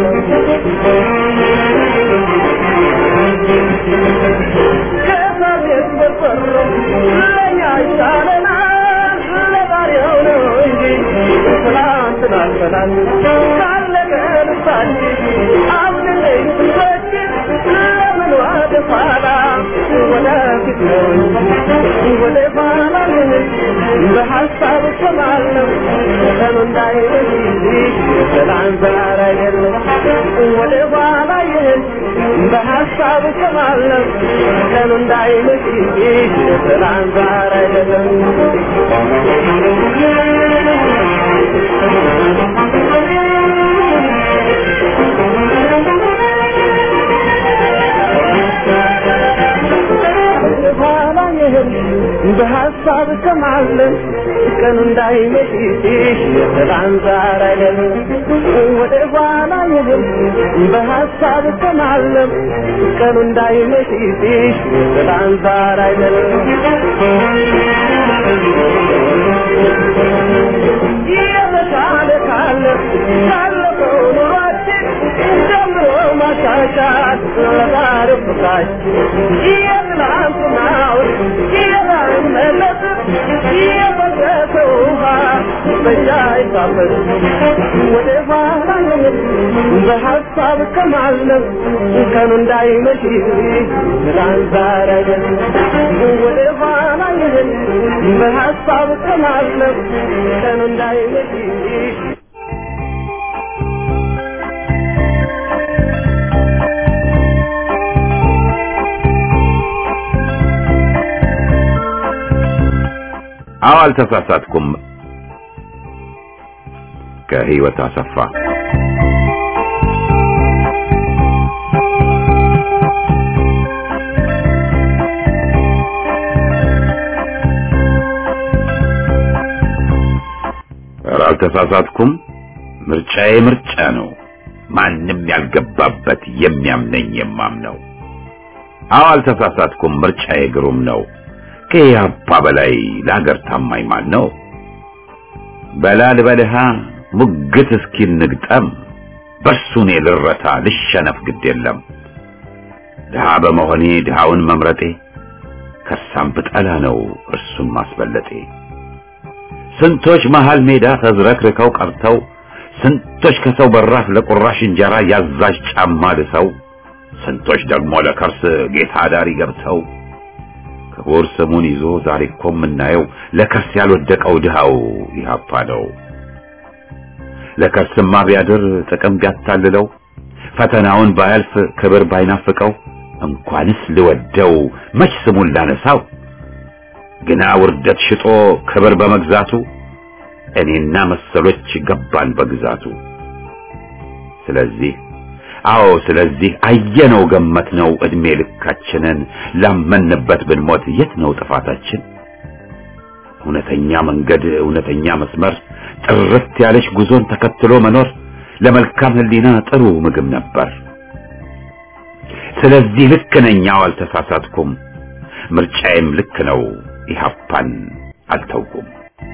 ከሳቤት በፈሮ ለኛ ይሻለናል ለዛሬው ነው እንጂ ትናንትን አልፈናል ካለቀ ልባችን አብልለኝ ስንወድቅ ለምን ወደ ኋላ ወደፊት ነው እንጂ ወደ ኋላ ምን በሀሳብ እሰማለሁ ቀኑ እንዳይመሽ የሰላም ዛሬ አይደለም ወደ ኋላ ይህን በሀሳብ እሰማለሁ ቀኑ እንዳይመሽ የሰላም ዛሬ አይደለም በኋላ ይህን በሀሳብ ከማለን ቀኑ እንዳይመሽ የሰላም ዛሬ አይደለም ወደ ኋላ ይህን በሀሳብ ከማለም ቀኑ እንዳይመሽ የሰላም ዛሬ አይደለም የተሻለ ካለ ካለፈው ኑሯችን ጀምሮ ማሻሻል ለዛሬው ፍቅራችን የትናንትናውን የላይመለስ የፈሰሰ ውሃ በእኛ ይታፈስ ወደ ኋላ የምን በሀሳብ ከማለም ቀኑ እንዳይመሽ ትላንት ዛሬ አይደለም ወደ ኋላ የምን በሀሳብ ከማለም ቀኑ እንዳይመሽ አዎ አልተሳሳትኩም። ከህይወት አሰፋ ኧረ አልተሳሳትኩም። ምርጫዬ ምርጫ ነው። ማንም ያልገባበት የሚያምነኝ የማምነው። አዎ አልተሳሳትኩም። ምርጫዬ ግሩም ነው። ከኢህአፓ በላይ ለሀገር ታማኝ ማን ነው? በላል በልሃ ሙግት እስኪ ንግጠም በሱ እኔ ልረታ ልሸነፍ ግድ የለም። ድሃ በመሆኔ ድሃውን መምረጤ ከሳም ብጠላ ነው እርሱን ማስበለጤ። ስንቶች መሃል ሜዳ ተዝረክርከው ቀርተው ስንቶች ከሰው በራፍ ለቁራሽ እንጀራ ያዛዥ ጫማ ልሰው ስንቶች ደግሞ ለከርስ ጌታ ዳሪ ገብተው ክቡር ስሙን ይዞ ዛሬ እኮ የምናየው ለከርስ ያልወደቀው ድሃው ኢህአፓ ነው። ለከርስማ ቢያድር ጥቅም ቢያታልለው ፈተናውን ባያልፍ ክብር ባይናፍቀው እንኳንስ ልወደው መች ስሙን ላነሳው ግና ውርደት ሽጦ ክብር በመግዛቱ እኔና መሰሎች ገባን በግዛቱ። ስለዚህ አዎ ስለዚህ አየነው ገመትነው እድሜ ልካችንን ላመንበት ብንሞት የት ነው ጥፋታችን? እውነተኛ መንገድ እውነተኛ መስመር ጥርት ያለች ጉዞን ተከትሎ መኖር ለመልካም ሕሊና ጥሩ ምግብ ነበር። ስለዚህ ልክ ነኝ፣ አዎ አልተሳሳትኩም። ምርጫዬም ልክ ነው፣ ኢህአፓን አልተውኩም።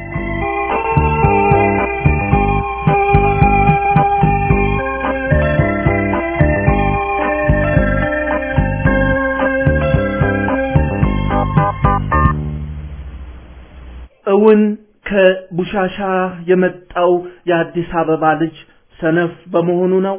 እውን ከቡሻሻ የመጣው የአዲስ አበባ ልጅ ሰነፍ በመሆኑ ነው?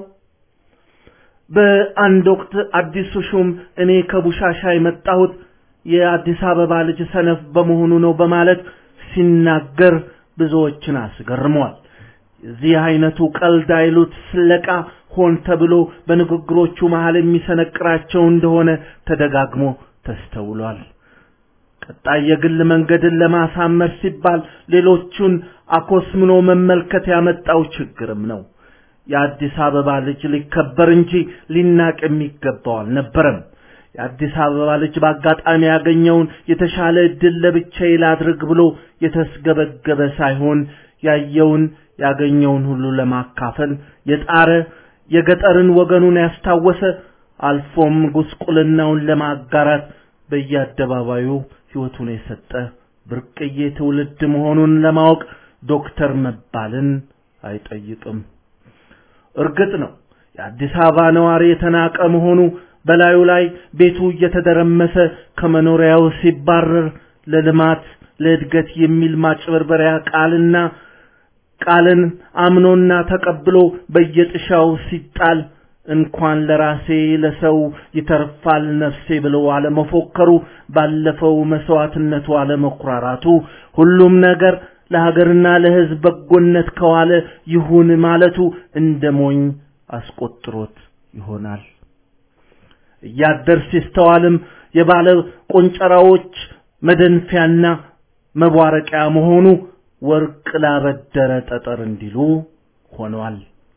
በአንድ ወቅት አዲሱ ሹም እኔ ከቡሻሻ የመጣሁት የአዲስ አበባ ልጅ ሰነፍ በመሆኑ ነው በማለት ሲናገር ብዙዎችን አስገርሟል። የዚህ አይነቱ ቀልድ አይሉት ስለቃ ሆን ተብሎ በንግግሮቹ መሃል የሚሰነቅራቸው እንደሆነ ተደጋግሞ ተስተውሏል። ቀጣይ የግል መንገድን ለማሳመር ሲባል ሌሎቹን አኮስምኖ መመልከት ያመጣው ችግርም ነው። የአዲስ አበባ ልጅ ሊከበር እንጂ ሊናቅ የሚገባው አልነበረም። የአዲስ አበባ ልጅ በአጋጣሚ ያገኘውን የተሻለ እድል ለብቻዬ ላድርግ ብሎ የተስገበገበ ሳይሆን ያየውን ያገኘውን ሁሉ ለማካፈል የጣረ የገጠርን ወገኑን ያስታወሰ አልፎም ጉስቁልናውን ለማጋራት በየአደባባዩ ሕይወቱን የሰጠ ብርቅዬ ትውልድ መሆኑን ለማወቅ ዶክተር መባልን አይጠይቅም። እርግጥ ነው የአዲስ አበባ ነዋሪ የተናቀ መሆኑ በላዩ ላይ ቤቱ እየተደረመሰ ከመኖሪያው ሲባረር ለልማት ለእድገት የሚል ማጭበርበሪያ ቃልና ቃልን አምኖና ተቀብሎ በየጥሻው ሲጣል እንኳን ለራሴ ለሰው ይተርፋል ነፍሴ ብሎ አለመፎከሩ ባለፈው መስዋዕትነቱ አለመኩራራቱ ሁሉም ነገር ለሀገርና ለሕዝብ በጎነት ከዋለ ይሁን ማለቱ እንደ ሞኝ አስቆጥሮት ይሆናል። እያደር ሲስተዋልም የባለ ቆንጨራዎች መደንፊያና መቧረቂያ መሆኑ ወርቅ ላበደረ ጠጠር እንዲሉ ሆኗል።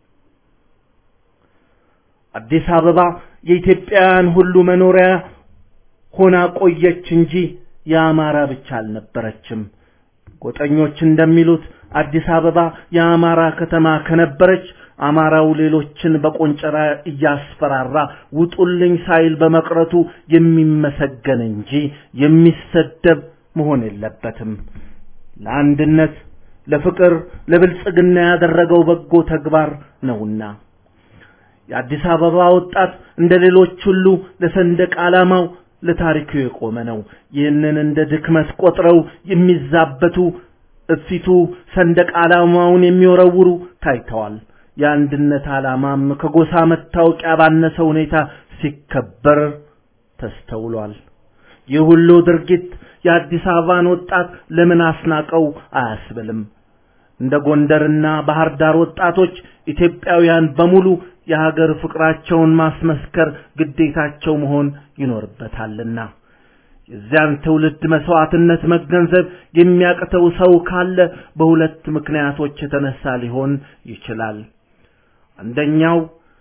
አዲስ አበባ የኢትዮጵያውያን ሁሉ መኖሪያ ሆና ቆየች እንጂ የአማራ ብቻ አልነበረችም። ጎጠኞች እንደሚሉት አዲስ አበባ የአማራ ከተማ ከነበረች አማራው ሌሎችን በቆንጨራ እያስፈራራ ውጡልኝ ሳይል በመቅረቱ የሚመሰገን እንጂ የሚሰደብ መሆን የለበትም። ለአንድነት፣ ለፍቅር፣ ለብልጽግና ያደረገው በጎ ተግባር ነውና የአዲስ አበባ ወጣት እንደ ሌሎች ሁሉ ለሰንደቅ ዓላማው ለታሪኩ የቆመ ነው። ይህንን እንደ ድክመት ቆጥረው የሚዛበቱ እፊቱ ሰንደቅ ዓላማውን የሚወረውሩ ታይተዋል። የአንድነት ዓላማም ከጎሳ መታወቂያ ባነሰ ሁኔታ ሲከበር ተስተውሏል። ይህ ሁሉ ድርጊት የአዲስ አበባን ወጣት ለምን አስናቀው አያስብልም። እንደ ጎንደርና ባህር ዳር ወጣቶች ኢትዮጵያውያን በሙሉ የሀገር ፍቅራቸውን ማስመስከር ግዴታቸው መሆን ይኖርበታልና የዚያን ትውልድ መስዋዕትነት መገንዘብ የሚያቅተው ሰው ካለ በሁለት ምክንያቶች የተነሳ ሊሆን ይችላል። አንደኛው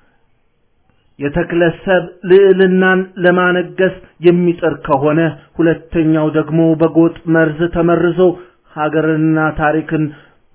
የተክለሰብ ልዕልናን ለማነገስ የሚጥር ከሆነ፣ ሁለተኛው ደግሞ በጎጥ መርዝ ተመርዞ ሀገርንና ታሪክን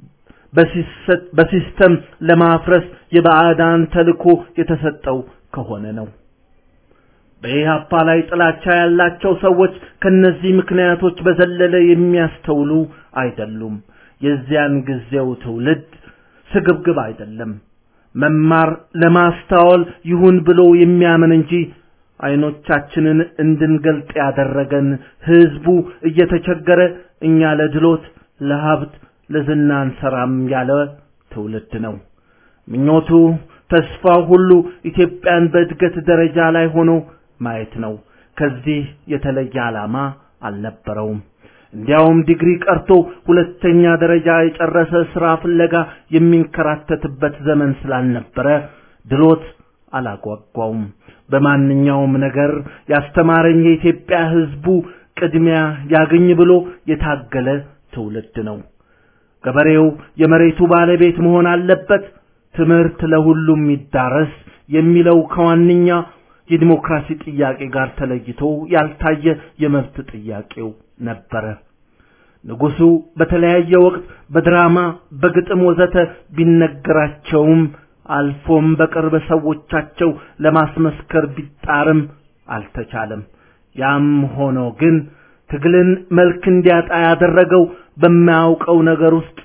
በሲስተም ለማፍረስ የባዕዳን ተልኮ የተሰጠው ከሆነ ነው። በኢህአፓ ላይ ጥላቻ ያላቸው ሰዎች ከነዚህ ምክንያቶች በዘለለ የሚያስተውሉ አይደሉም። የዚያን ጊዜው ትውልድ ስግብግብ አይደለም። መማር ለማስተዋል ይሁን ብሎ የሚያምን እንጂ አይኖቻችንን እንድንገልጥ ያደረገን ህዝቡ እየተቸገረ እኛ ለድሎት ለሀብት ለዝና አንሰራም ያለ ትውልድ ነው። ምኞቱ ተስፋው ሁሉ ኢትዮጵያን በእድገት ደረጃ ላይ ሆኖ ማየት ነው። ከዚህ የተለየ ዓላማ አልነበረውም። እንዲያውም ዲግሪ ቀርቶ ሁለተኛ ደረጃ የጨረሰ ስራ ፍለጋ የሚንከራተትበት ዘመን ስላልነበረ ድሎት አላጓጓውም። በማንኛውም ነገር ያስተማረኝ የኢትዮጵያ ህዝቡ ቅድሚያ ያገኝ ብሎ የታገለ ትውልድ ነው። ገበሬው የመሬቱ ባለቤት መሆን አለበት፣ ትምህርት ለሁሉም ይዳረስ የሚለው ከዋነኛ የዲሞክራሲ ጥያቄ ጋር ተለይቶ ያልታየ የመብት ጥያቄው ነበረ። ንጉሱ በተለያየ ወቅት በድራማ በግጥም ወዘተ ቢነገራቸውም አልፎም በቅርብ ሰዎቻቸው ለማስመስከር ቢጣርም አልተቻለም። ያም ሆኖ ግን ትግልን መልክ እንዲያጣ ያደረገው በማያውቀው ነገር ውስጥ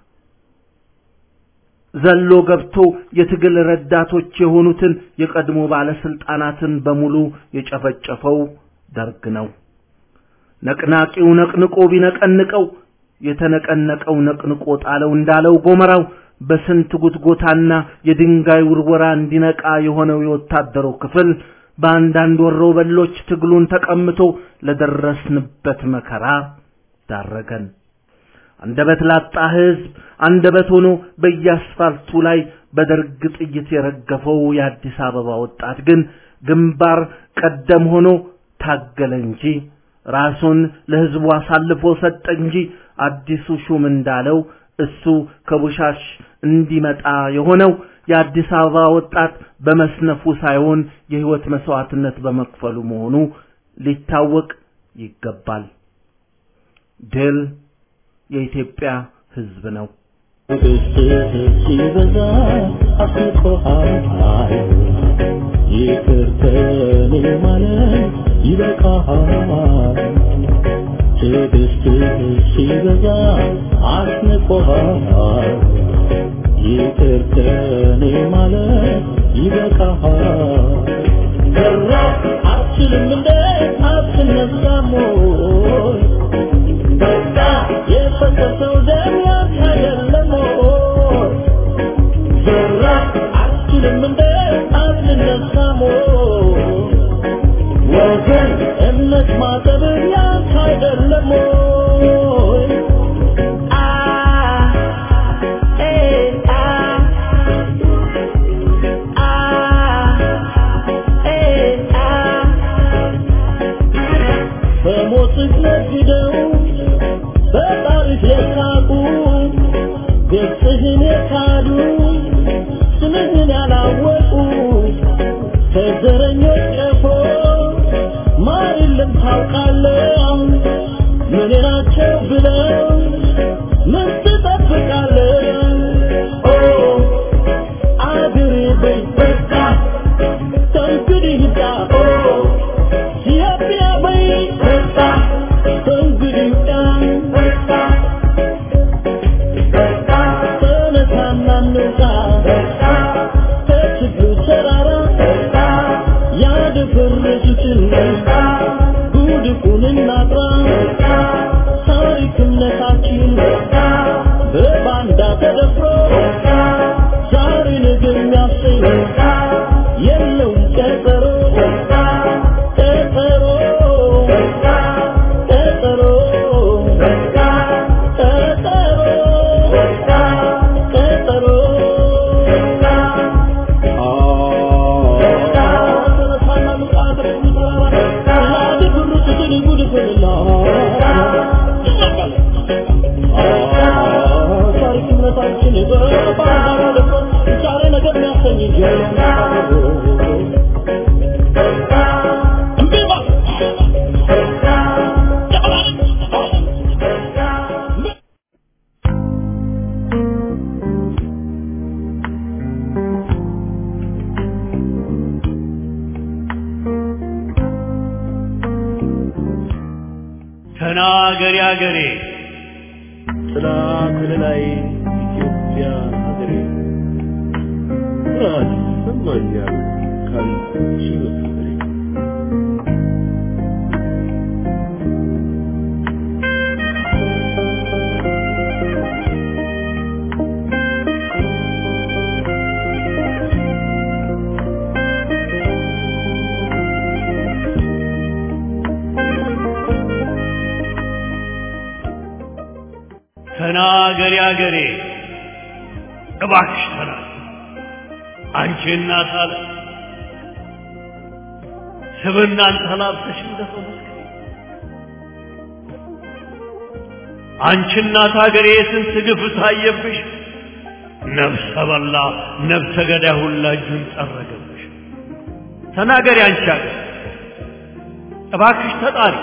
ዘሎ ገብቶ የትግል ረዳቶች የሆኑትን የቀድሞ ባለስልጣናትን በሙሉ የጨፈጨፈው ደርግ ነው። ነቅናቂው ነቅንቆ ቢነቀንቀው የተነቀነቀው ነቅንቆ ጣለው እንዳለው ጎመራው በስንት ጉትጎታና የድንጋይ ውርወራ እንዲነቃ የሆነው የወታደሩ ክፍል በአንዳንድ ወሮ በሎች ትግሉን ተቀምቶ ለደረስንበት መከራ ዳረገን። አንደበት ላጣ ህዝብ አንደበት ሆኖ በየአስፋልቱ ላይ በደርግ ጥይት የረገፈው የአዲስ አበባ ወጣት ግን ግንባር ቀደም ሆኖ ታገለ እንጂ ራሱን ለህዝቡ አሳልፎ ሰጠ እንጂ አዲሱ ሹም እንዳለው እሱ ከቡሻሽ እንዲመጣ የሆነው የአዲስ አበባ ወጣት በመስነፉ ሳይሆን የህይወት መስዋዕትነት በመክፈሉ መሆኑ ሊታወቅ ይገባል። ድል የኢትዮጵያ ህዝብ ነው። ሲበዛ አስቆሃል ይቅር ከኔ ማለት ይበቃሃል ትዕግስትህ ሲበዛ አስንቆሃል ይቅር ከኔ ማለት ይበቃሃል ሰራ አትችልም እንደ አትነሳም ወይ በቃ የፈሰሰው ደም ያንተ አይደለም ወይ ሰራ አትችልም እንደ አትነሳም ወይ ወገን እምነት ማጠብ ያንተ አይደለም ወይ አ ኤ አ አ ኤ አ በሞትህ ነግደው በጣሪፍ የሳቁ ገጽህን የካዱ ስምህን ያላወቁ ከዘረኞች ቀፎ ማር የለም ታውቃለህ ምን ናቸው ብለው ምን ትጠብቃለህ ኦ አገሬ በይ በቃ ከእንግዲህ ይብቃ ኦ ኢትዮጵያ በይ በቃ ከእንግዲህ ይብቃ በቃ ተነሳና እንውጣ ከችግሩ ተራራ ያደፈረሱትን ጉድፉን እናጥራ ታሪክ እምነታችን በባንዳ ተደፍሮ ዛሬ ነገ የሚያሰኝ የለውም ቀጠሮ ቀጠሮ ቀጠሮ ቀጠሮ ተናገሪ አገሬ ጥላ ከለላይ ኢትዮጵያ ሀገሬ ኩራት ይሰማኛል ካንቺ በፍቅሬ ተናገሪ አገሬ እባክሽ ተናገሪ አንቺ እናት አለ ስብናን ተላብሰሽ እንደሰው መስከሪ አንቺ እናት ሀገሬ ስንት ግፍ ታየብሽ ነፍሰ በላ ነፍሰ ገዳይ ሁላ እጁን ጠረገብሽ ተናገሪ አንቺ ሀገር እባክሽ ተጣሪ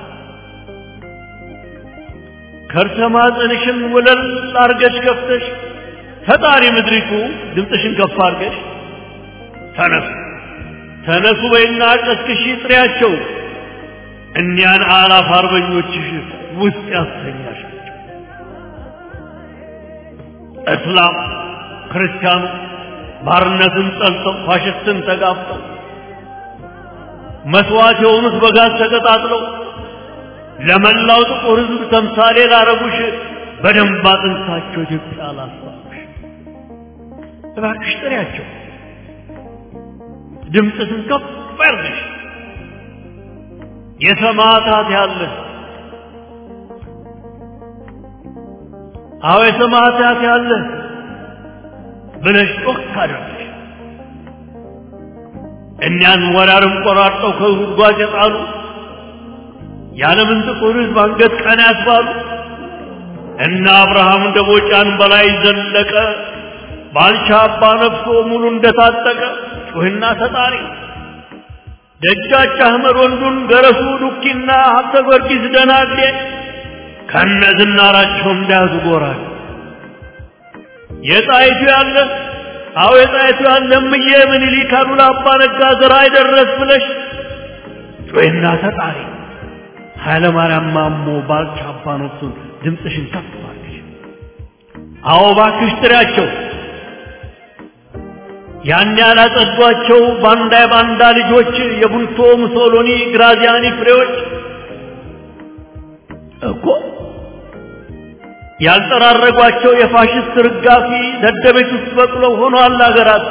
ከርሰ ማህፀንሽን ወለል አርገሽ ከፍተሽ ተጣሪ ምድሪቱ ድምፅሽን ከፍ አርገሽ ተነሱ ተነሱ በይና ቀስቅሺ ጥሪያቸው እኒያን አላፍ አርበኞችሽ ውስጥ ያስተኛሻቸው እስላም ክርስቲያኑ ባርነትን ጠልተው ፋሽስትን ተጋፍጠው መስዋዕት የሆኑት በጋዝ ተቀጣጥለው ለመላው ጥቁር ሕዝብ ተምሳሌ ላረጉሽ በደንብ አጥንታቸው ኢትዮጵያ ላስባሉሽ እባክሽ ጥሪያቸው ድምፅሽን ከፍ አድርገሽ የሰማዕታት ያለ አዎ የሰማዕታት ያለ ብለሽ ጮክ አድርገሽ እኒያን ወራርም ቆራርጠው ከጉድጓድ የጣሉ የዓለምን ጥቁር ሕዝብ አንገት ቀና ያስባሉ እና አብርሃም ደቦጫን በላይ ዘለቀ ባልቻ አባ ነፍሶ ሙሉ እንደታጠቀ ጩህና ተጣሪ ደጃች አህመድ ወንዱን ገረሱ ዱኪና ሀብተ ጊዮርጊስ ደናግዴ ከነ ዝናራቸው እንዳያዙ ጎራል የጣይቱ ያለ አዎ የጣይቱ ያለ እምዬ ምኒልክ አሉላ አባ ነጋ ዘራ አይደረስ ብለሽ ጩህና ተጣሪ ኃይለ ማርያም ማሞ ባልቻ አባ ነፍሱን ድምፅሽን ከፍ አድርገሽ አዎ እባክሽ ጥሪያቸው ያን ያላጸዷቸው ባንዳ የባንዳ ልጆች የቡልቶ ሙሶሎኒ ግራዚያኒ ፍሬዎች እኮ ያልጠራረጓቸው የፋሽስት ርጋፊ ደደቤት ውስጥ በቅለው ሆኗል አገራት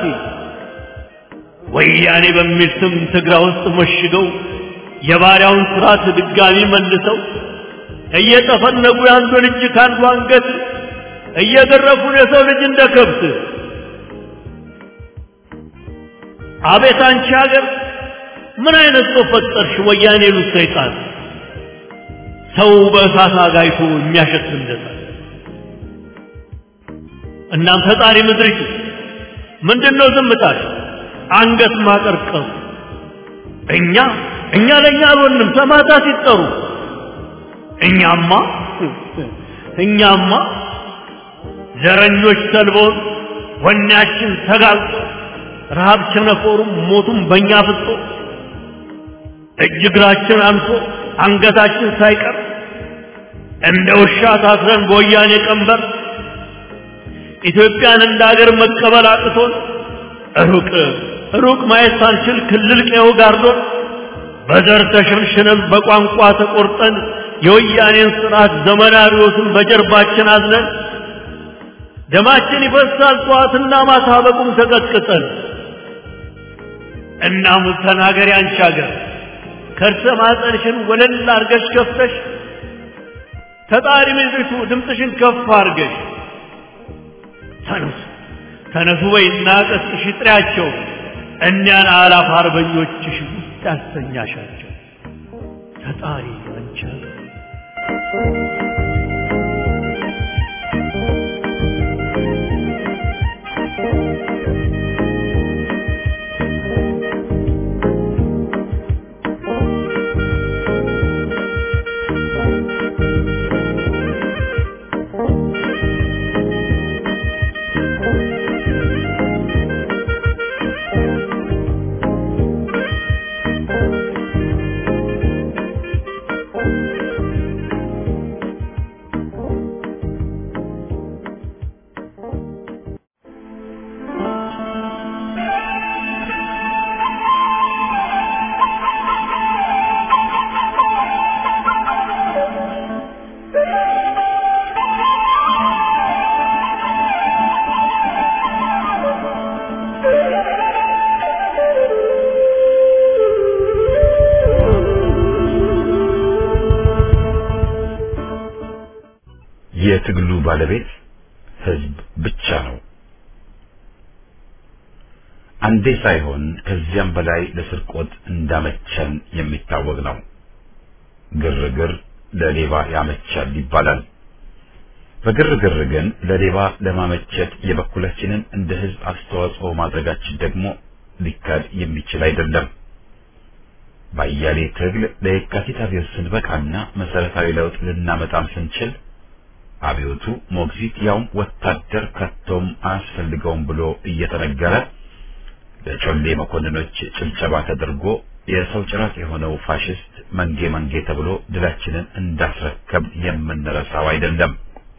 ወያኔ በሚል ስም ትግራ ውስጥ መሽገው የባሪያውን ስርዓት ድጋሚ መልሰው እየጠፈነጉ የአንዱን እጅ ከአንዱ አንገት እየገረፉን የሰው ልጅ እንደ ከብት አቤት አንቺ ሀገር ምን አይነት ሰው ፈጠርሽ? ወያኔ ሉ ሰይጣን ሰው በእሳት አጋይቶ የሚያሸት እንደዛ። እናም ፈጣሪ ምድሪቱ ምንድነው ዝምታሽ? አንገት ማቀርቀሩ እኛ እኛ ለእኛ አልሆንም ሰማዕታት ሲጠሩ እኛማ እኛማ ዘረኞች ሰልቦን ወኔያችን ተጋልጦ ረሃብ ቸነፈሩም ሞቱም በእኛ ፍጦ እጅ እግራችን አንሶ አንገታችን ሳይቀር እንደ ውሻ ታስረን በወያኔ ቀንበር ኢትዮጵያን እንደ ሀገር መቀበል አቅቶን ሩቅ ሩቅ ማየት ሳንችል ክልል ቀየው ጋርዶን በዘር ተሸንሽነን በቋንቋ ተቆርጠን የወያኔን ስርዓት ዘመናዊዎትን በጀርባችን አዝነን ደማችን ይፈሳል ጠዋትና ማታ በቁም ተቀጥቅጠን እናም ተናገሪ አንቺ ሀገር ከርሰ ማህፀንሽን ወለል አርገሽ ከፍተሽ ተጣሪ ምድሪቱ ድምፅሽን ከፍ አርገሽ ተነሱ ተነሱ በይና ቀስቅሽ ጥሪያቸው እኒያን አላፍ አርበኞችሽ ውስጥ ያስተኛሻቸው ተጣሪ አንቺ ሀገር የትግሉ ባለቤት ህዝብ ብቻ ነው። አንዴ ሳይሆን ከዚያም በላይ ለስርቆት እንዳመቸን የሚታወቅ ነው። ግርግር ለሌባ ያመቻል ይባላል። በግርግር ግን ለሌባ ለማመቸት የበኩላችንን እንደ ህዝብ አስተዋጽኦ ማድረጋችን ደግሞ ሊካድ የሚችል አይደለም። ባያሌ ትግል ለየካቲት አብዮት ስንበቃና መሰረታዊ ለውጥ ልናመጣም ስንችል አብዮቱ ሞግዚት ያውም ወታደር ከቶም አያስፈልገውም ብሎ እየተነገረ ለጮሌ መኮንኖች ጭብጨባ ተደርጎ የሰው ጭራት የሆነው ፋሽስት መንጌ መንጌ ተብሎ ድላችንን እንዳስረከብ የምንረሳው አይደለም።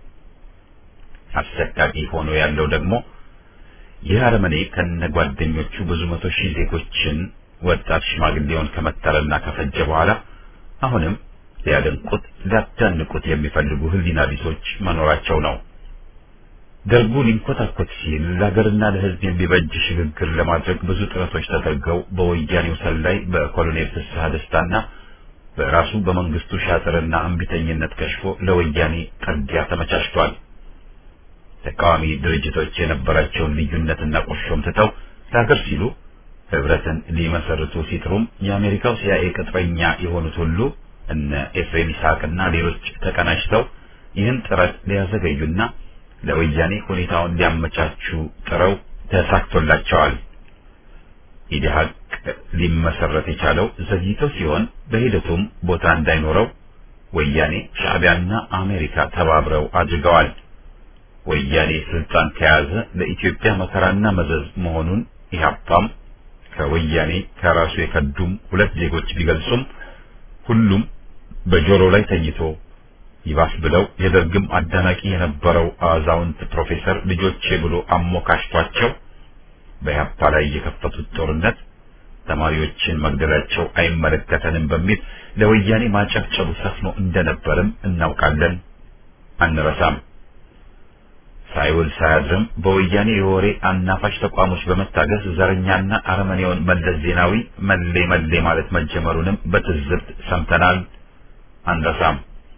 አሰቃቂ ሆኖ ያለው ደግሞ ይህ አረመኔ ከነጓደኞቹ ብዙ መቶ ሺህ ዜጎችን ወጣት ሽማግሌውን ከመተረና ከፈጀ በኋላ አሁንም ሊያደንቁት ሊያዳንቁት የሚፈልጉ ህሊና ቢሶች መኖራቸው ነው። ደርጉ ሊንኮታኮት ሲል ለሀገርና ለህዝብ የሚበጅ ሽግግር ለማድረግ ብዙ ጥረቶች ተደርገው በወያኔው ሰላይ በኮሎኔል ፍስሐ ደስታና በራሱ በመንግስቱ ሻጥርና እምቢተኝነት ከሽፎ ለወያኔ ጠጊያ ተመቻችቷል። ተቃዋሚ ድርጅቶች የነበራቸውን ልዩነትና ቁርሾም ትተው ለሀገር ሲሉ ህብረትን ሊመሰርቱ ሲጥሩም የአሜሪካው ሲአይኤ ቅጥረኛ የሆኑት ሁሉ እነ ኤፍሬም ይስሐቅና ሌሎች ተቀናጅተው ይህን ጥረት ሊያዘገዩና ለወያኔ ሁኔታውን ሊያመቻቹ ጥረው ተሳክቶላቸዋል። ኢዲሃቅ ሊመሰረት የቻለው ዘግይተው ሲሆን በሂደቱም ቦታ እንዳይኖረው ወያኔ ሻዕቢያና አሜሪካ ተባብረው አድርገዋል። ወያኔ ስልጣን ከያዘ ለኢትዮጵያ መከራና መዘዝ መሆኑን ኢህአፓም ከወያኔ ከራሱ የከዱም ሁለት ዜጎች ቢገልጹም ሁሉም በጆሮ ላይ ተኝቶ ይባስ ብለው የደርግም አዳናቂ የነበረው አዛውንት ፕሮፌሰር ልጆቼ ብሎ አሞካሽቷቸው በኢህአፓ ላይ የከፈቱት ጦርነት ተማሪዎችን መግደላቸው አይመለከተንም በሚል ለወያኔ ማጨብጨቡ ሰፍኖ እንደነበርም እናውቃለን፣ አንረሳም። ሳይውል ሳያድርም በወያኔ የወሬ አናፋሽ ተቋሞች በመታገዝ ዘረኛና አረመኔውን መለስ ዜናዊ መሌ መሌ ማለት መጀመሩንም በትዝብት ሰምተናል፣ አንረሳም።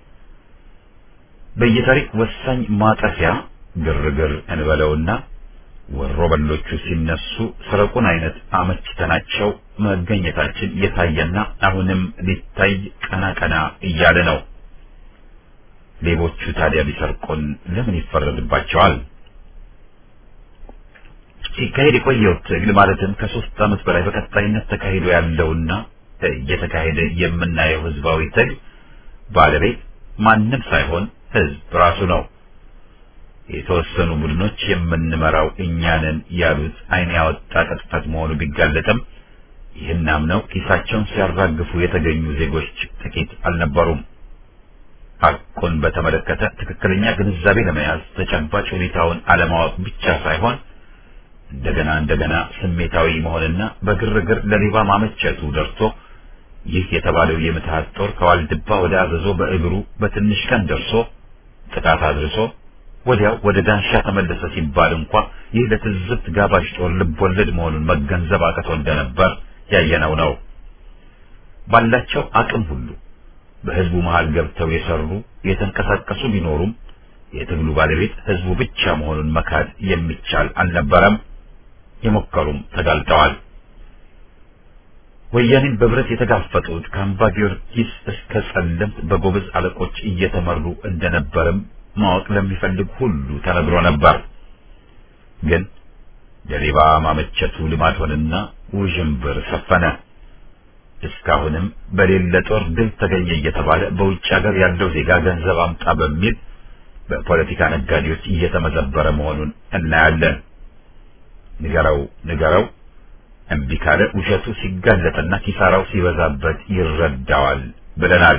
በየታሪክ ወሳኝ ማጠፊያ ግርግር እንበለውና ወሮ በሎቹ ሲነሱ ስረቁን አይነት አመችተናቸው መገኘታችን የታየና አሁንም ሊታይ ቀና ቀና እያለ ነው። ሌቦቹ ታዲያ ቢሰርቁን ለምን ይፈረድባቸዋል? ሲካሄድ የቆየው ትግል ማለትም ከሶስት ዓመት በላይ በቀጣይነት ተካሂዶ ያለውና እየተካሄደ የምናየው ህዝባዊ ትግል ባለቤት ማንም ሳይሆን ህዝብ ራሱ ነው። የተወሰኑ ቡድኖች የምንመራው እኛንን ያሉት ዓይን ያወጣ ቅጥፈት መሆኑ ቢጋለጥም ይህን አምነው ኪሳቸውን ሲያራግፉ የተገኙ ዜጎች ጥቂት አልነበሩም። ሐቁን በተመለከተ ትክክለኛ ግንዛቤ ለመያዝ ተጨባጭ ሁኔታውን አለማወቅ ብቻ ሳይሆን እንደገና እንደገና ስሜታዊ መሆንና በግርግር ለሌባ ማመቸቱ ደርሶ ይህ የተባለው የምትሃት ጦር ከዋልድባ ወደ አዘዞ በእግሩ በትንሽ ቀን ደርሶ ጥቃት አድርሶ ወዲያው ወደ ዳንሻ ተመለሰ ሲባል እንኳ ይህ ለትዝብት ጋባዥ ጦር ልቦለድ መሆኑን መገንዘብ አቅቶ እንደነበር ያየነው ነው። ባላቸው አቅም ሁሉ በህዝቡ መሃል ገብተው የሰሩ የተንቀሳቀሱ ቢኖሩም የትግሉ ባለቤት ህዝቡ ብቻ መሆኑን መካድ የሚቻል አልነበረም። የሞከሩም ተጋልጠዋል። ወያኔን በብረት የተጋፈጡት ከአምባ ጊዮርጊስ እስከ ጸለምት በጎበዝ አለቆች እየተመሩ እንደነበርም ማወቅ ለሚፈልግ ሁሉ ተነግሮ ነበር። ግን ለሌባ ማመቸቱ ልማድ ሆነና ውዥንብር ሰፈነ። እስካሁንም በሌለ ጦር ድል ተገኘ እየተባለ በውጭ ሀገር ያለው ዜጋ ገንዘብ አምጣ በሚል በፖለቲካ ነጋዴዎች እየተመዘበረ መሆኑን እናያለን። ንገረው ንገረው እምቢ ካለ ውሸቱ ሲጋለጥና ኪሳራው ሲበዛበት ይረዳዋል ብለናል።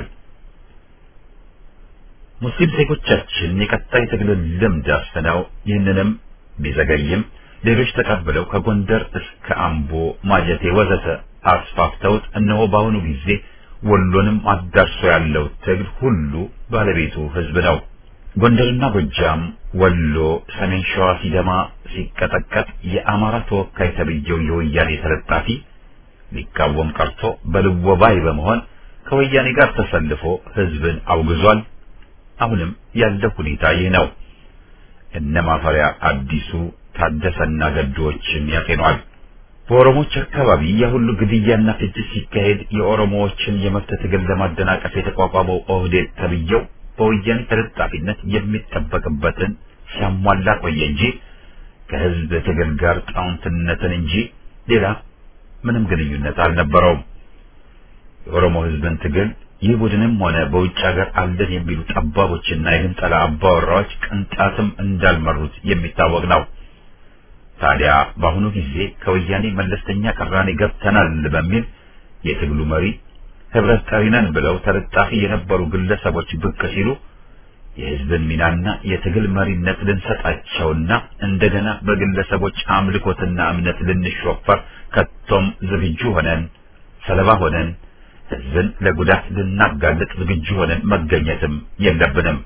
ሙስሊም ዜጎቻችን የቀጣይ ትግልን ልምድ አስፍነው ይህንንም ቢዘገይም ሌሎች ተቀብለው ከጎንደር እስከ አምቦ፣ ማጀቴ ወዘተ አስፋፍተውት እነሆ በአሁኑ ጊዜ ወሎንም አዳርሶ ያለው ትግል ሁሉ ባለቤቱ ህዝብ ነው። ጎንደርና ጎጃም፣ ወሎ፣ ሰሜን ሸዋ ሲደማ ሲቀጠቀጥ የአማራ ተወካይ ተብዬው የወያኔ ተለጣፊ ሊቃወም ቀርቶ በልወባይ በመሆን ከወያኔ ጋር ተሰልፎ ህዝብን አውግዟል። አሁንም ያለው ሁኔታ ይህ ነው። እነ ማፈሪያ አዲሱ ታደሰና ገዶዎችን ያጤኗል። በኦሮሞዎች አካባቢ የሁሉ ግድያና ፍጅት ሲካሄድ የኦሮሞዎችን የመብት ትግል ለማደናቀፍ የተቋቋመው ኦህዴድ ተብዬው በወያኔ ተለጣፊነት የሚጠበቅበትን ሲያሟላ ቆየ እንጂ ከህዝብ ትግል ጋር ጣውንትነትን እንጂ ሌላ ምንም ግንኙነት አልነበረውም። የኦሮሞ ህዝብን ትግል ይህ ቡድንም ሆነ በውጭ ሀገር አለን የሚሉ ጠባቦችና የግንጠላ አባወራዎች ቅንጣትም እንዳልመሩት የሚታወቅ ነው። ታዲያ በአሁኑ ጊዜ ከወያኔ መለስተኛ ቅራኔ ገብተናል በሚል የትግሉ መሪ ህብረት ጠሪ ነን ብለው ተለጣፊ የነበሩ ግለሰቦች ብቅ ሲሉ የህዝብን ሚናና የትግል መሪነት ልንሰጣቸውና እንደገና በግለሰቦች አምልኮትና እምነት ልንሾፈር ከቶም ዝግጁ ሆነን ሰለባ ሆነን ህዝብን ለጉዳት ልናጋልጥ ዝግጁ ሆነን መገኘትም የለብንም።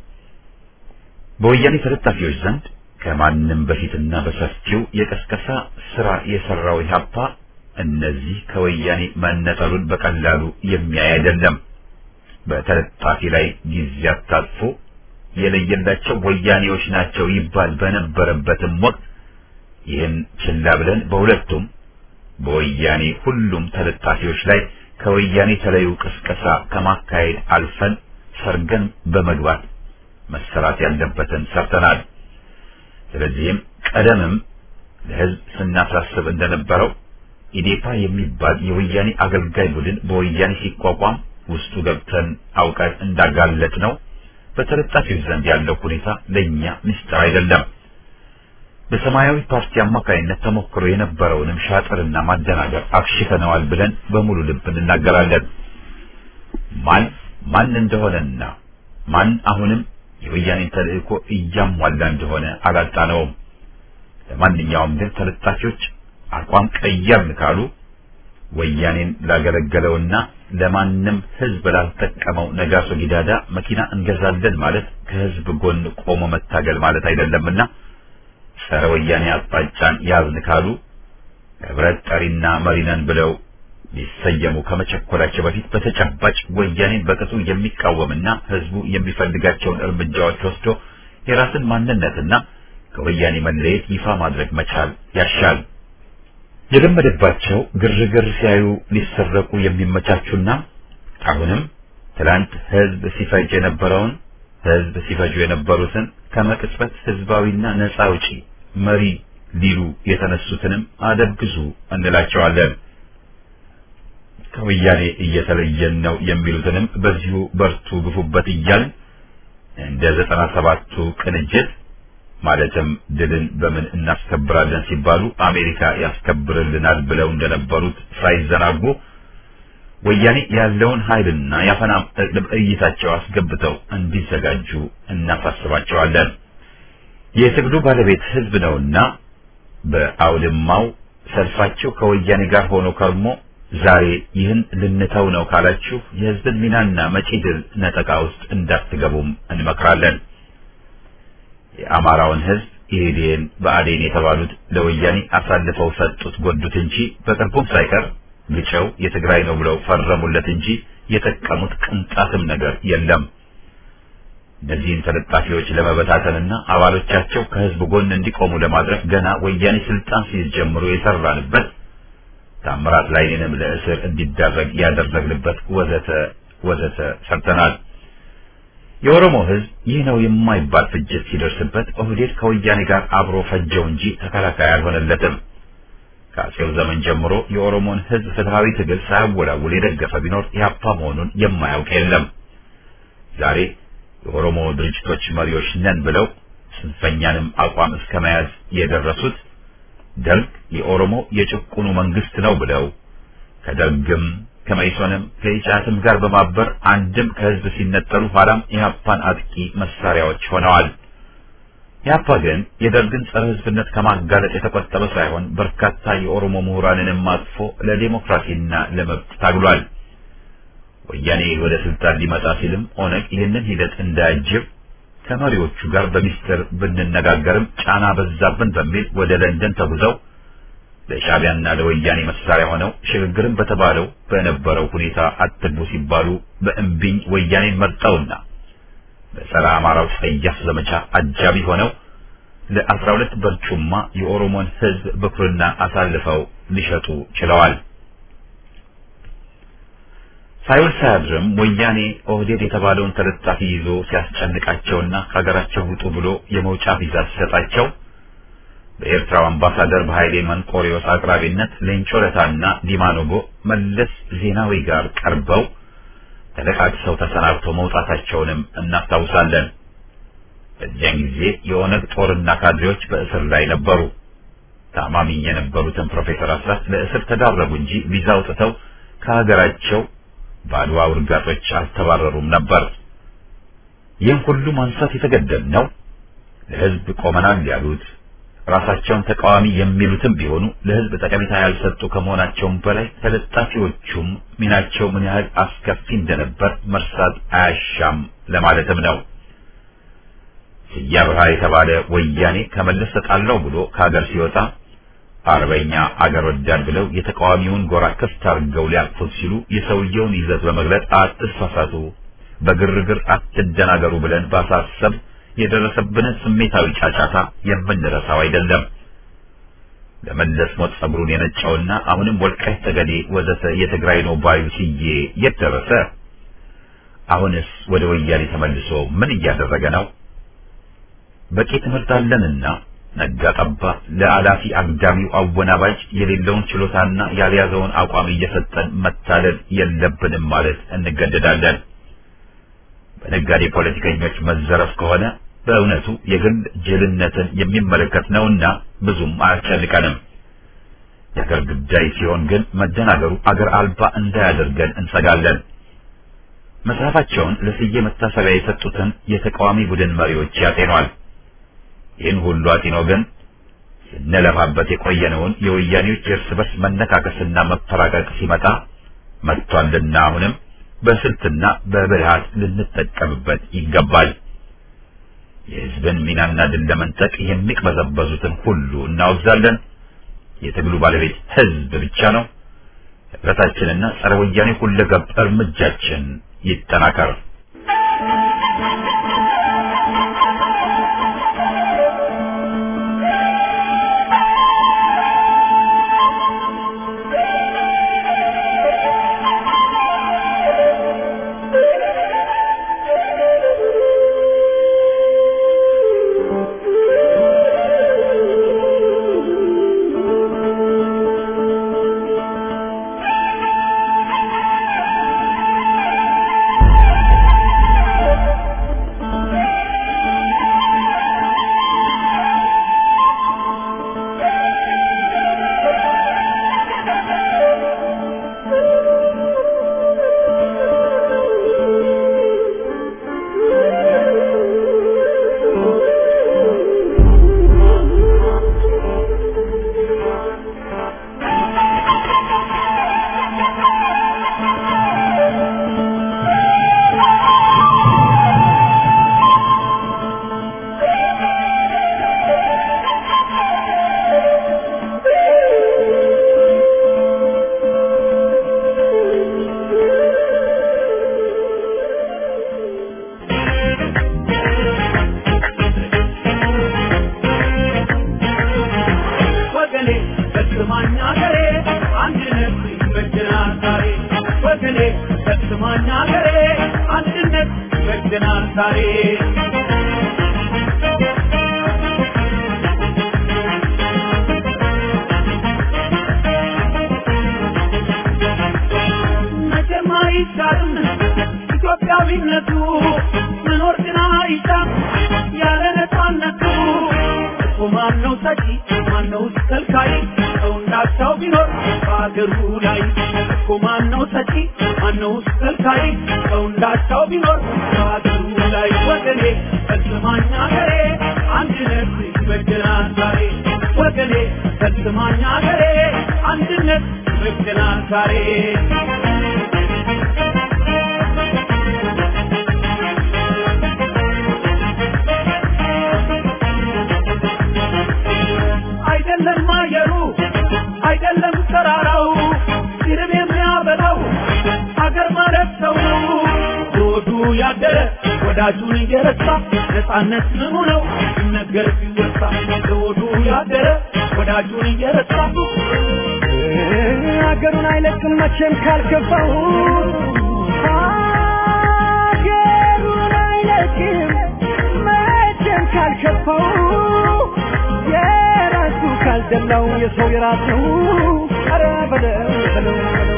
በወያኔ ተለጣፊዎች ዘንድ ከማንም በፊትና በሰፊው የቀስቀሳ ስራ የሰራው ኢህአፓ እነዚህ ከወያኔ መነጠሉን በቀላሉ የሚያይ አይደለም። በተለጣፊ ላይ ጊዜ አታጥፎ የለየላቸው ወያኔዎች ናቸው ይባል በነበረበትም ወቅት ይህን ችላ ብለን በሁለቱም በወያኔ ሁሉም ተለጣፊዎች ላይ ከወያኔ ተለዩ ቅስቀሳ ከማካሄድ አልፈን ሰርገን በመግባት መሰራት ያለበትን ሰርተናል። ስለዚህም ቀደምም ለህዝብ ስናሳስብ እንደነበረው ኢዴፓ የሚባል የወያኔ አገልጋይ ቡድን በወያኔ ሲቋቋም ውስጡ ገብተን አውቀን እንዳጋለጥ ነው። በተለጣፊዎች ዘንድ ያለው ሁኔታ ለእኛ ምስጢር አይደለም። በሰማያዊ ፓርቲ አማካይነት ተሞክሮ የነበረውንም ሻጥርና ማደናገር አክሽፈነዋል ብለን በሙሉ ልብ እንናገራለን። ማን ማን እንደሆነና ማን አሁንም የወያኔን ተልእኮ እያሟላ እንደሆነ አላጣነውም። ለማንኛውም ግን ተለጣፊዎች አቋም ቀየርን ካሉ ወያኔን ላገለገለውና ለማንም ህዝብ ላልጠቀመው ነጋሶ ጊዳዳ መኪና እንገዛለን ማለት ከህዝብ ጎን ቆሞ መታገል ማለት አይደለምና ጸረ ወያኔ አቅጣጫን ያዝን ካሉ ህብረት ጠሪና መሪነን ብለው ሊሰየሙ ከመቸኮላቸው በፊት በተጨባጭ ወያኔን በቅጡ የሚቃወምና ህዝቡ የሚፈልጋቸውን እርምጃዎች ወስዶ የራስን ማንነትና ከወያኔ መለየት ይፋ ማድረግ መቻል ያሻል። የለመደባቸው ግርግር ሲያዩ ሊሰረቁ የሚመቻቹና አሁንም ትላንት ህዝብ ሲፈጅ የነበረውን ህዝብ ሲፈጁ የነበሩትን ከመቅጽበት ህዝባዊና ነፃ አውጪ መሪ ሊሉ የተነሱትንም አደግዙ እንላቸዋለን። ከወያኔ እየተለየን ነው የሚሉትንም በዚሁ በርቱ ግፉበት እያልን እንደ ዘጠና ሰባቱ ቅንጅት ማለትም ድልን በምን እናስከብራለን ሲባሉ አሜሪካ ያስከብርልናል ብለው እንደነበሩት ሳይዘናጉ ወያኔ ያለውን ኃይልና የአፈና እይታቸው አስገብተው እንዲዘጋጁ እናሳስባቸዋለን። የትግሉ ባለቤት ህዝብ ነውና በአውድማው ሰልፋቸው ከወያኔ ጋር ሆኖ ከርሞ ዛሬ ይህን ልንተው ነው ካላችሁ የህዝብን ሚናና መጪ ድል ነጠቃ ውስጥ እንዳትገቡም እንመክራለን። የአማራውን ህዝብ ኢህዴን በአዴን የተባሉት ለወያኔ አሳልፈው ሰጡት ጎዱት እንጂ በቅርቡም ሳይቀር ግጨው የትግራይ ነው ብለው ፈረሙለት እንጂ የጠቀሙት ቅንጣትም ነገር የለም። እነዚህን ተለጣፊዎች ለመበታተንና አባሎቻቸው ከህዝብ ጎን እንዲቆሙ ለማድረግ ገና ወያኔ ስልጣን ሲይዝ ጀምሮ የሰራንበት ታምራት ላይኔንም ለእስር እንዲዳረግ ያደረግንበት ወዘተ ወዘተ ሰርተናል። የኦሮሞ ህዝብ ይህ ነው የማይባል ፍጅት ሲደርስበት ኦህዴድ ከወያኔ ጋር አብሮ ፈጀው እንጂ ተከላካይ አልሆነለትም። ከአጼው ዘመን ጀምሮ የኦሮሞን ህዝብ ፍትሃዊ ትግል ሳያወላውል የደገፈ ቢኖር ኢህአፓ መሆኑን የማያውቅ የለም። ዛሬ የኦሮሞ ድርጅቶች መሪዎች ነን ብለው ጽንፈኛንም አቋም እስከ መያዝ የደረሱት ደርግ የኦሮሞ የጭቁኑ መንግስት ነው ብለው ከደርግም ከመኢሶንም ከኢጫትም ጋር በማበር አንድም ከህዝብ ሲነጠሉ ኋላም ኢህአፓን አጥቂ መሳሪያዎች ሆነዋል። ኢህአፓ ግን የደርግን ጸረ ህዝብነት ከማጋለጥ የተቆጠበ ሳይሆን በርካታ የኦሮሞ ምሁራንንም አቅፎ ለዲሞክራሲና ለመብት ታግሏል። ወያኔ ወደ ስልጣን ሊመጣ ሲልም ኦነግ ይህንን ሂደት እንዳያጅብ ከመሪዎቹ ጋር በሚስጥር ብንነጋገርም ጫና በዛብን በሚል ወደ ለንደን ተጉዘው ለሻዕቢያና ለወያኔ መሳሪያ ሆነው ሽግግርን በተባለው በነበረው ሁኔታ አትግቡ ሲባሉ በእምቢኝ ወያኔን መርጠውና በጸረ አማራው ጸያፍ ዘመቻ አጃቢ ሆነው ለአስራ ሁለት በርጩማ የኦሮሞን ህዝብ ብኩርና አሳልፈው ሊሸጡ ችለዋል። ሳይውል ሳያድርም ወያኔ ኦህዴድ የተባለውን ተለጣፊ ይዞ ሲያስጨንቃቸውና ከሀገራቸው ውጡ ብሎ የመውጫ ቪዛ ሲሰጣቸው በኤርትራው አምባሳደር በኃይሌ መንቆሪዎስ አቅራቢነት ሌንጮ ለታና ዲማ ኖጎ መለስ ዜናዊ ጋር ቀርበው ተለቃቅሰው ተሰናብተው መውጣታቸውንም እናስታውሳለን። በዚያን ጊዜ የኦነግ ጦርና ካድሬዎች በእስር ላይ ነበሩ። ታማሚ የነበሩትን ፕሮፌሰር አስራት ለእስር ተዳረጉ እንጂ ቪዛ አውጥተው ከሀገራቸው በአድዋ ውርጋጦች አልተባረሩም ነበር። ይህን ሁሉ ማንሳት የተገደድነው ለሕዝብ ቆመናል ያሉት ራሳቸውን ተቃዋሚ የሚሉትም ቢሆኑ ለሕዝብ ጠቀሜታ ያልሰጡ ከመሆናቸውም በላይ ተለጣፊዎቹም ሚናቸው ምን ያህል አስከፊ እንደነበር መርሳት አያሻም ለማለትም ነው። ስያ ብርሃ የተባለ ወያኔ ከመለስ ተጣላው ብሎ ከሀገር ሲወጣ አርበኛ አገር ወዳድ ብለው የተቃዋሚውን ጎራ ክፍት አድርገው ሊያቅፉት ሲሉ የሰውየውን ይዘት በመግለጽ አትሳሳቱ፣ በግርግር አትደናገሩ ብለን ባሳሰብ የደረሰብንን ስሜታዊ ጫጫታ የምንረሳው አይደለም። ለመለስ ሞት ጸጉሩን የነጨውና አሁንም ወልቃይት ጠገዴ ወዘተ የትግራይ ነው ባዩ ስዬ የት ደረሰ? አሁንስ ወደ ወያኔ ተመልሶ ምን እያደረገ ነው? በቂ ትምህርት አለንና ነጋ ጠባ ለአላፊ አግዳሚው አወናባጅ የሌለውን ችሎታና ያልያዘውን አቋም እየሰጠን መታለል የለብንም ማለት እንገደዳለን። በነጋዴ ፖለቲከኞች መዘረፍ ከሆነ በእውነቱ የግል ጅልነትን የሚመለከት ነውና ብዙም አያስጨንቀንም። የአገር ጉዳይ ሲሆን ግን መደናገሩ አገር አልባ እንዳያደርገን እንሰጋለን። መጽሐፋቸውን ለስዬ መታሰቢያ የሰጡትን የተቃዋሚ ቡድን መሪዎች ያጤኗል። ይህን ሁሉ አጢኖ ግን ስንለፋበት የቆየነውን የወያኔዎች የእርስ በርስ መነካከስና መፈራቀቅ ሲመጣ መጥቷልና አሁንም በስልትና በብልሃት ልንጠቀምበት ይገባል። የሕዝብን ሚናና ድል ለመንጠቅ የሚቅበዘበዙትን ሁሉ እናወግዛለን። የትግሉ ባለቤት ሕዝብ ብቻ ነው። ህብረታችንና ጸረ ወያኔ ሁለገብ እርምጃችን ይጠናከር። ወገኔ በስማኝ አገሬ አንድነት ይበጀናል ዛሬ ወገኔ በስማኝ አገሬ አንድነት ይበጀናል ዛሬ መቼም አይቻልም ኢትዮጵያዊነቱ መኖር ግን አይቻል ያለ ነፃነቱ እኮ ማነው ሰጪ ማነው ከልካይ ሰው እንዳሻው ቢኖር በአገሩ ላይ እኮ ማነው ሰጪ ማነው ከልካይ ሰው እንዳሻው ቢኖር በአገሩ ላይ ወገኔ በስማኝ አገሬ አንድነት ይበጀናል ዛሬ ወገኔ በስማኝ አገሬ አንድነት ይበጀናል ዛሬ አይደለም አየሩ አይደለም ተራራው ሲርብ የሚያበላው ሀገር ማለት ሰው ነው። ሆዱ ያደረ ወዳጁን እየረሳ ነፃነት ምኑ ነው ሲነገር ሲወሳ ሆዱ ያደረ ወዳጁን እየረሳ ሀገሩን አይለቅም መቼም ካልገባው ቂም መቼም ካልከፋው የራሱ ካልደላው የሰው የራሱ ኧረ በለው በለው በለው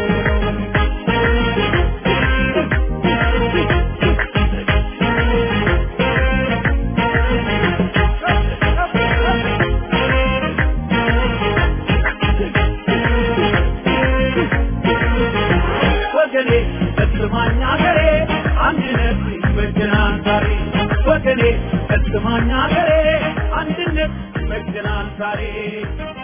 ወገኔ እስማኝ አገሬ አንድነት ይበጀናል ዛሬ ወገኔ እስማኝ አገሬ አንድነት ይበጀናል ዛሬ